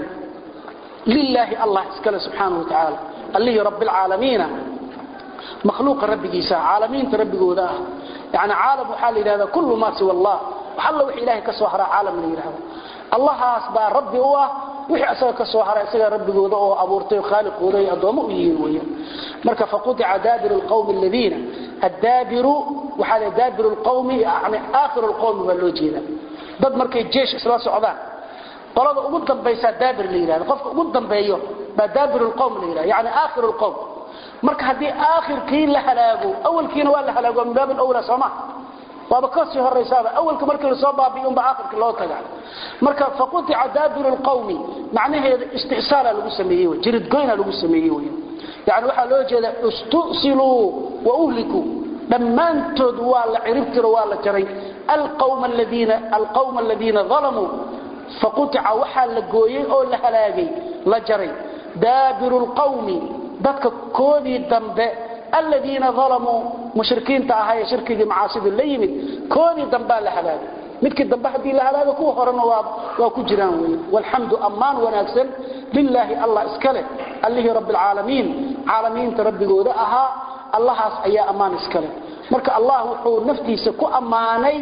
lilaahi allah iskale subxaanahu wa tacaala allihii rabbilcaalamiina makhluuqa rabbigiisa caalamiinta rabbigooda ah yani caalam waxaa la yidhahdaa kullu maa siwa allah wax alla wix ilahay ka soo haraa caalam la yidhahdo allahaas baa rabbi u ah wixii asaga ka soo hara isagaa rabbigooda oo abuurtay khaaliqooda ay addoommo u yihiin weeyaan marka faqutica daabiru lqawmi aladiina addaabiru waxaa la daabiru lqawmi yani aakhiru lqawmi baa loo jeedaa dad markay jeesh isla socdaan qolada ugu dambaysaa daabir la yidhahdo qofka ugu dambeeyo baa daabiru lqawm la yidhahdo yani aakhiru lqawm marka haddii aakhirkii la halaago awalkiina waa la halaago min baab alawla sooma waaba ka sii horaysaaba awalka markii la soo baabiyo unba aakhirka loo taga marka faqutica daabiru lqawmi macnaheeda istisaala lagu sameeyey wey jiridgoyna lagu sameeyey wey yani waxaa loo jeeda istusiluu wa uhlikuu dhammaantood waa la ciribtiro waa la jaray alqawma aladiina dalamuu faqutica waxaa la gooyey oo la halaagay la jaray daabiru lqawmi dadka koodii dambe aladiina dalamuu mushrikiinta ahaa ee shirkigii macaasida la yimid koodii dambaa la halaagay midkii dambe haddii la halaago kuwa horena waa ku jiraan wey walxamdu ammaan wanaagsan lilaahi allah iska leh allihii rabbialcaalamiin caalamiinta rabbigooda ahaa allahaas ayaa ammaan iska leh marka allah wuxuu naftiisa ku ammaanay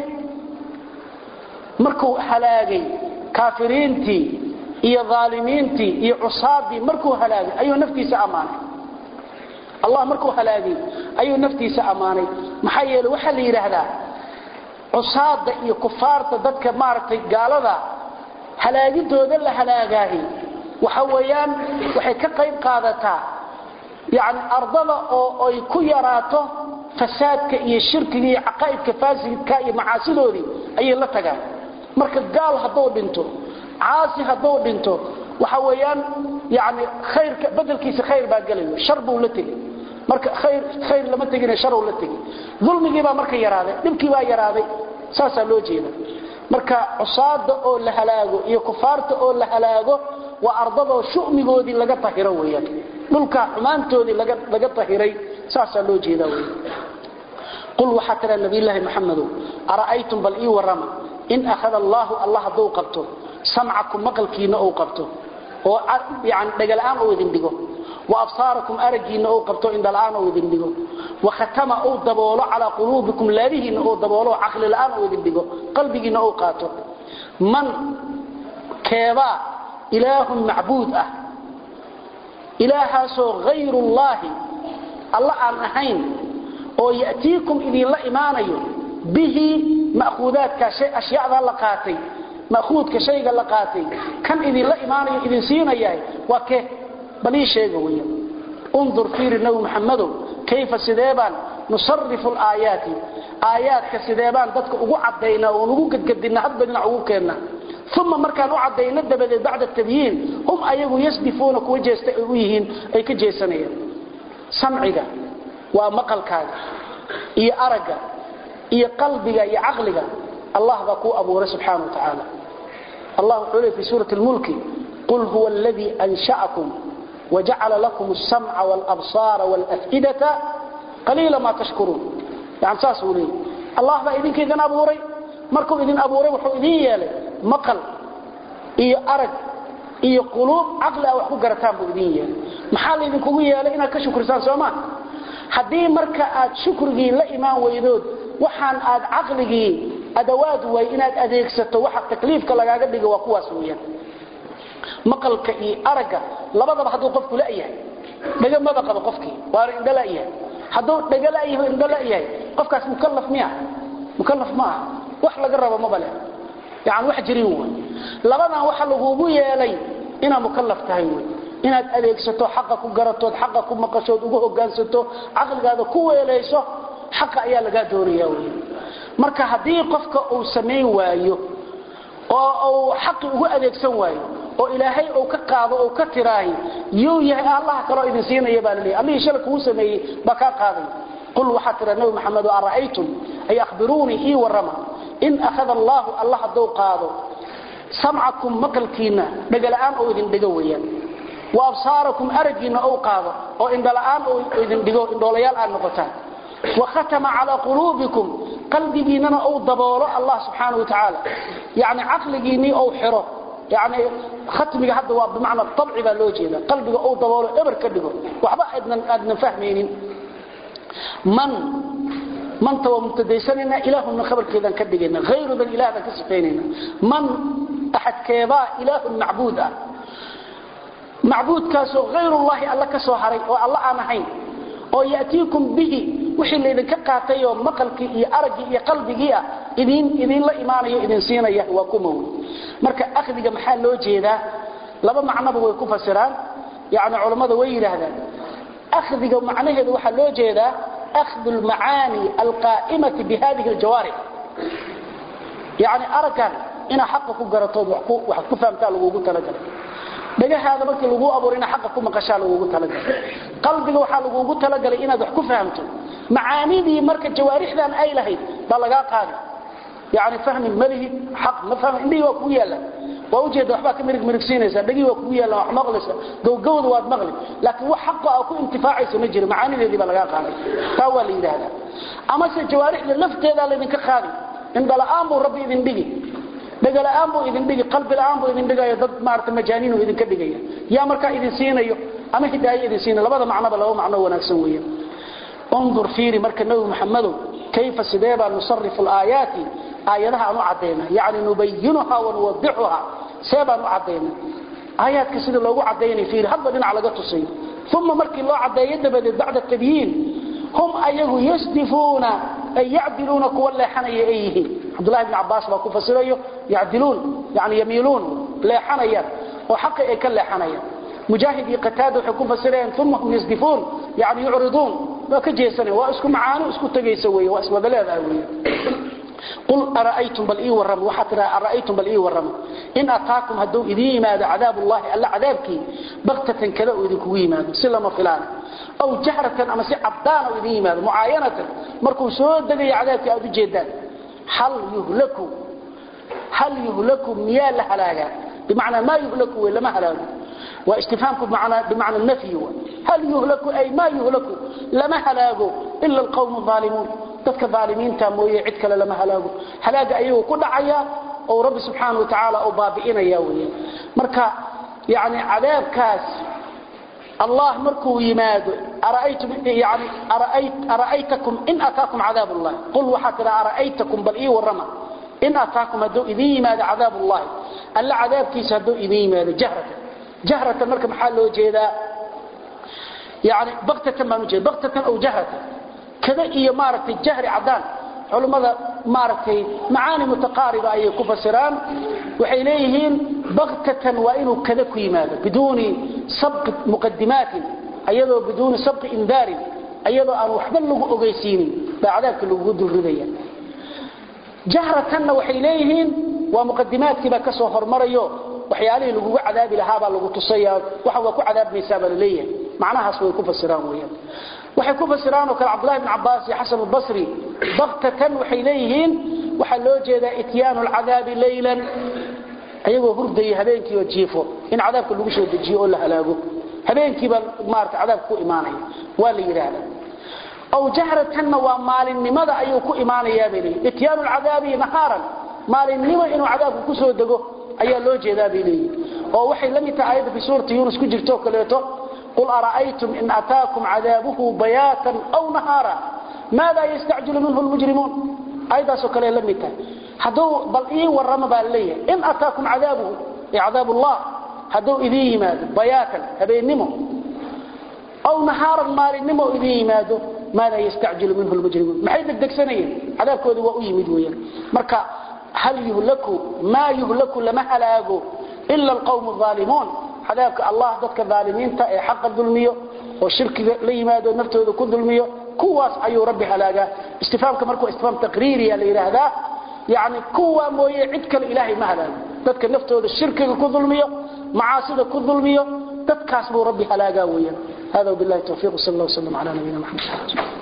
markuu halaagay kaafiriintii iyo aalimiintii iyo cusaadii markuu halaagay ayuu naftiisa ammaanay allah markuu halaagay ayuu naftiisa ammaanay maxaa yeele waxaa la yidhaahdaa cusaada iyo kufaarta dadka maaragtay gaalada halaagidooda la halaagaahi waxa weeyaan waxay ka qayb qaadataa yani ardada oo ay ku yaraato fasaadka iyo shirkiga iyo caqaa'idka faasidka iyo macaasidoodii ayay la tagaan marka gaal hadduu dhinto caasi hadduu dhinto waxa weeyaan yani khayrka bedelkiisa khayr baa gelayo shar buu la tegey marka khayr khayr lama tegine shar uu la tegey dulmigii baa marka yaraaday dhibkii baa yaraaday saasaa loo jeeda marka cusaada oo la halaago iyo kufaarta oo la halaago waa ardadoo shumigoodii laga tahiro weyaan dhulka xumaantoodii laga tahiray saasaa loo jeeda wey qul waxaa tiraa nabiyllaahi maxamedow ara'aytum bal ii warrama in akhada allaahu allah hadduu qabto samcakum maqalkiinna ou qabto oo yani dhagala-aan ou idin dhigo wa absaarakum araggiinna ou qabto indhala-aan ou idin dhigo wa khatama ou daboolo calaa quluubikum laabihiinna ou daboolo caqli la-aan ou idin dhigo qalbigiinna ou qaato man keebaa ilaahun macbuud ah ilaahaasoo hayrullaahi alla aan ahayn oo ya'tiikum idinla imaanayo bihi ma'khuudaadka ashyaada la qaatay ma'khuudka shayga la qaatay kan idinla imaanayo idin siinayahay waa kee bal ii sheega weya undur fiiri nabi maxamedow kayfa sideebaan nusarifu alaayaati aayaadka sideebaan dadka ugu caddaynaa oon ugu gadgadinna hadba dhinac ugu keenna uma markaan u caddayno dabadeed bacda tabyiin hum ayagu yasdifuuna kuwa jeesta ay u yihiin ay ka jeesanayaan samciga waa maqalkaaga iyo aragga iyo qalbiga iyo caqliga allah baa kuu abuuray subxaana wa tacaala allah wuxuu leey fi suurati lmulki qul huwa aladii ansha'akum wajacala lakum alsamca waalabsaara waalaf'idata qaliila maa tashkuruun yani saasuu leeyay allah baa idinkaydin abuuray markuu idin abuuray wuxuu idin yeelay maqal iyo arag iyo quluub caqli ah wax ku garataan buu idin yeelay maxaa laydinkugu yeelay inaad ka shukrisaan sooma haddii marka aad shukrigii la imaan weydood waxaan aad caqligii adawaad way inaad adeegsato waxa takliifka lagaaga dhigo waa kuwaas weeyaan maqalka iyo aragga labadaba hadduu qofku la'yahay dhaga maba qabo qofkii waana indho la'yahay hadduu dhaga la'yahay indho la'yahay qofkaas mukallaf miya mukallaf ma aha wax laga rabo maba leh yani wax jirin wey labadan waxa lagugu yeelay inaad mukallaf tahay wey inaad adeegsato xaqa ku garatood xaqa ku maqashood ugu hogaansato caqligaada ku weelayso xaqa ayaa lagaa doonaya wey marka haddii qofka uu samayn waayo oo uu xaqi ugu adeegsan waayo oo ilaahay uu ka qaado oo ka tiraahi yuu yahay allah kaloo idin siinaya baa laleeyahay allihii shalay kugu sameeyey baa kaa qaaday qul waxaa tira nabi maxamed ara'aytum ay akhbiruunii ii warrama in akhada allahu allah hadduu qaado samcakum maqalkiinna dhagala'aan oo idin dhigo weeyaan wa absaarakum araggiinna ou qaado oo indhala'aan oo idin dhigo indhoolayaal aad noqotaan وختم على قلوبكم قلبينا أو ضبوله الله سبحانه وتعالى يعني عقليني أو حره يعني ختمي هذا بمعنى الطبع بالوجه قلبي أو ضبوله إبر كدقه وحبا أدنا, أدنا فهمين من من تو متديسننا إله من خبر كذا كدقنا غير ذا الإله ذا كسفيننا من أحد كيبا إله معبود معبود كاسو غير الله الله كسو حري والله أنا حين oo yaatiikum bihi wixii laydinka qaatay oo maqalkii iyo araggii iyo qalbigii ah idin idin la imaanayo idin siinaya waa kuma wey marka akhdiga maxaa loo jeedaa laba macnoba way ku fasiraan yani culammada way yidhaahdaan akhdiga macnaheedu waxaa loo jeedaa akhdu lmacaani alqaa'imati bihadihi aljawaarix yani araggan inaa xaqa ku garatood wax ku fahamtaa lagugu talagalay dhagahaada markii lagu abuuray ina xaqa ku maqashaa lagugu talagalay qalbiga waxaa lagugu talagalay inaad wax ku fahamto macaanidii marka jawaarixdan ay lahayd baa lagaa qaadi yani fahmi malihi xaq ma fahmi indhihii waa kugu yaalla waa ujeeda waxbaa ka mirig mirigsiinaysaa dhagihii waa kugu yaalla wax maqlaysa gowgowda waad maqli laakiin wax xaqa aa ku intifaacaysa ma jiro macaanideedii baa lagaa qaaday taa waa la yidhaahdaa amase jawaarixda lafteedaa laydinka qaadi indhala'aan buu rabbi idin dhigi dhagala'aan buu idin dhigi qalbi la'aan buu idin dhigayo dad maarata majaaniinu idinka dhigaya yaa markaa idin siinayo ama hidaayo idin siinayo labada macnoba laba macno wanaagsan weeyaan انظر فيري مركا نبي محمد كيف سديبا نصرف الآيات آياتها نعدينا يعني نبينها ونوضحها سيبا نعدينا آيات كسيد الله عدينا فيري هذا دين على قطسين ثم مركي الله عدينا بعد التبيين هم أيه يسدفون أي يعدلون كولا حني أيه عبد الله بن عباس باكو فسريه يعدلون يعني يميلون لا حنيا وحق أي كلا حنيا مجاهد قتاده حكم فسرين ثم هم يسدفون يعني يعرضون وكجيسني واسكو معانو اسكو تغيسوي واسوا بلاد وي قل أرأيتم بل إيه ورم وحتى أرأيتم بل إيه ورم إن أتاكم هدو إذي ماذا عذاب الله ألا عذابك بغتة كذا إذيكو ماذا سلم فلان أو جهرة أما سي عبدان إذي ماذا معاينة مركو سود دقي عذابك أو جيدان هل يهلكوا هل يهلكوا ميال هلاقا بمعنى ما يهلكوا ولا ما هلاقوا واستفهامكم بمعنى, بمعنى النفي هو هل يهلكوا أي ما يهلكوا لما هلاقوا إلا القوم الظالمون dadka dhaalimiinta mooyee cid kale lama halaago halaaga ayuu ku dhacaya oo rabbi subxaanahu wa tacaala uu baabi'inaya weeye marka yani cadaabkaas allah markuu yimaado ara'aytum yani ara'ayt ara'aytakum in ataakum cadaab allah qul waxa tira ara'aytakum bal ii warama in ataakum haduu idin yimaado cadaab allah alla cadaabkiisa haduu idin yimaado jahratan jahratan marka maxaa loo jeedaa yani baktatan baan u jeeda baktatan aw jahratan كذا إيه مارتي جهر عدان علماء مارتي معاني متقاربة أي كفسران وحيليهن بغتة وإنه كذا كيماذا بدون سبق مقدمات أيضا بدون سبق إنذار أيضا أن وحبل له أغيسيني بعذابك اللي قد الرذية جهرة وحيليهن ومقدمات كبا كسو هرمريو وحياليه لغو عذاب لهابا لغو تصيا وحوا كو عذاب ميسابا لليه معناها سوى كفسران ويان waxay ku fasiraan oo kale Abdullah ibn Abbas iyo Hasan al-Basri baqtatan waxay leeyihiin waxa loo jeedaa itiyaan al-adab laylan ayagoo hurday habeenkii oo jiifo in cadaabka lagu soo dejiyo oo la halaago habeenkii baa maarta cadaab ku iimaanaya waa la yiraahdaa aw jahratan wa maalinimada ayuu ku iimaanaya bari itiyaan al-adab naharan maalinimo inuu cadaabku ku soo dego ayaa loo jeedaa bay leeyihin oo waxay la mid tahay aayadda fi suurati yunus ku jirto kaleeto qul ara'aytum in ataakum cadaabuhu bayaatan aw nahaara maada yastacjilu minhu lmujrimuun aayaddaasoo kale la mid tahay hadduu bal ii warrama baa leeyahay in ataakum cadaabuhu ay cadaab ullah hadduu idiin yimaado bayaatan habeennimo aw nahaaran maalinimo idiin yimaado maada yastacjilu minhu lmujrimuun maxay degdegsanayeen cadaabkoodii waa u yimid weeyaan marka hal yuhlaku maa yuhlaku lama halaago ila alqawmu aalimuun cadaabka allah dadka aalimiinta ee xaqa dulmiyo oo shirkiga la yimaado naftooda ku dulmiyo kuwaas ayuu rabbi halaagaa istifaamka markuu istifaam taqriiriya la yidhaahdaa yani kuwa mooye cid kale ilaahay ma halaago dadka naftooda shirkiga ku dulmiyo macaasida ku dulmiyo dadkaas buu rabbi halaagaa weeyaan hada billahi tawfiiq sal allah wslam ala nabiyina maxamed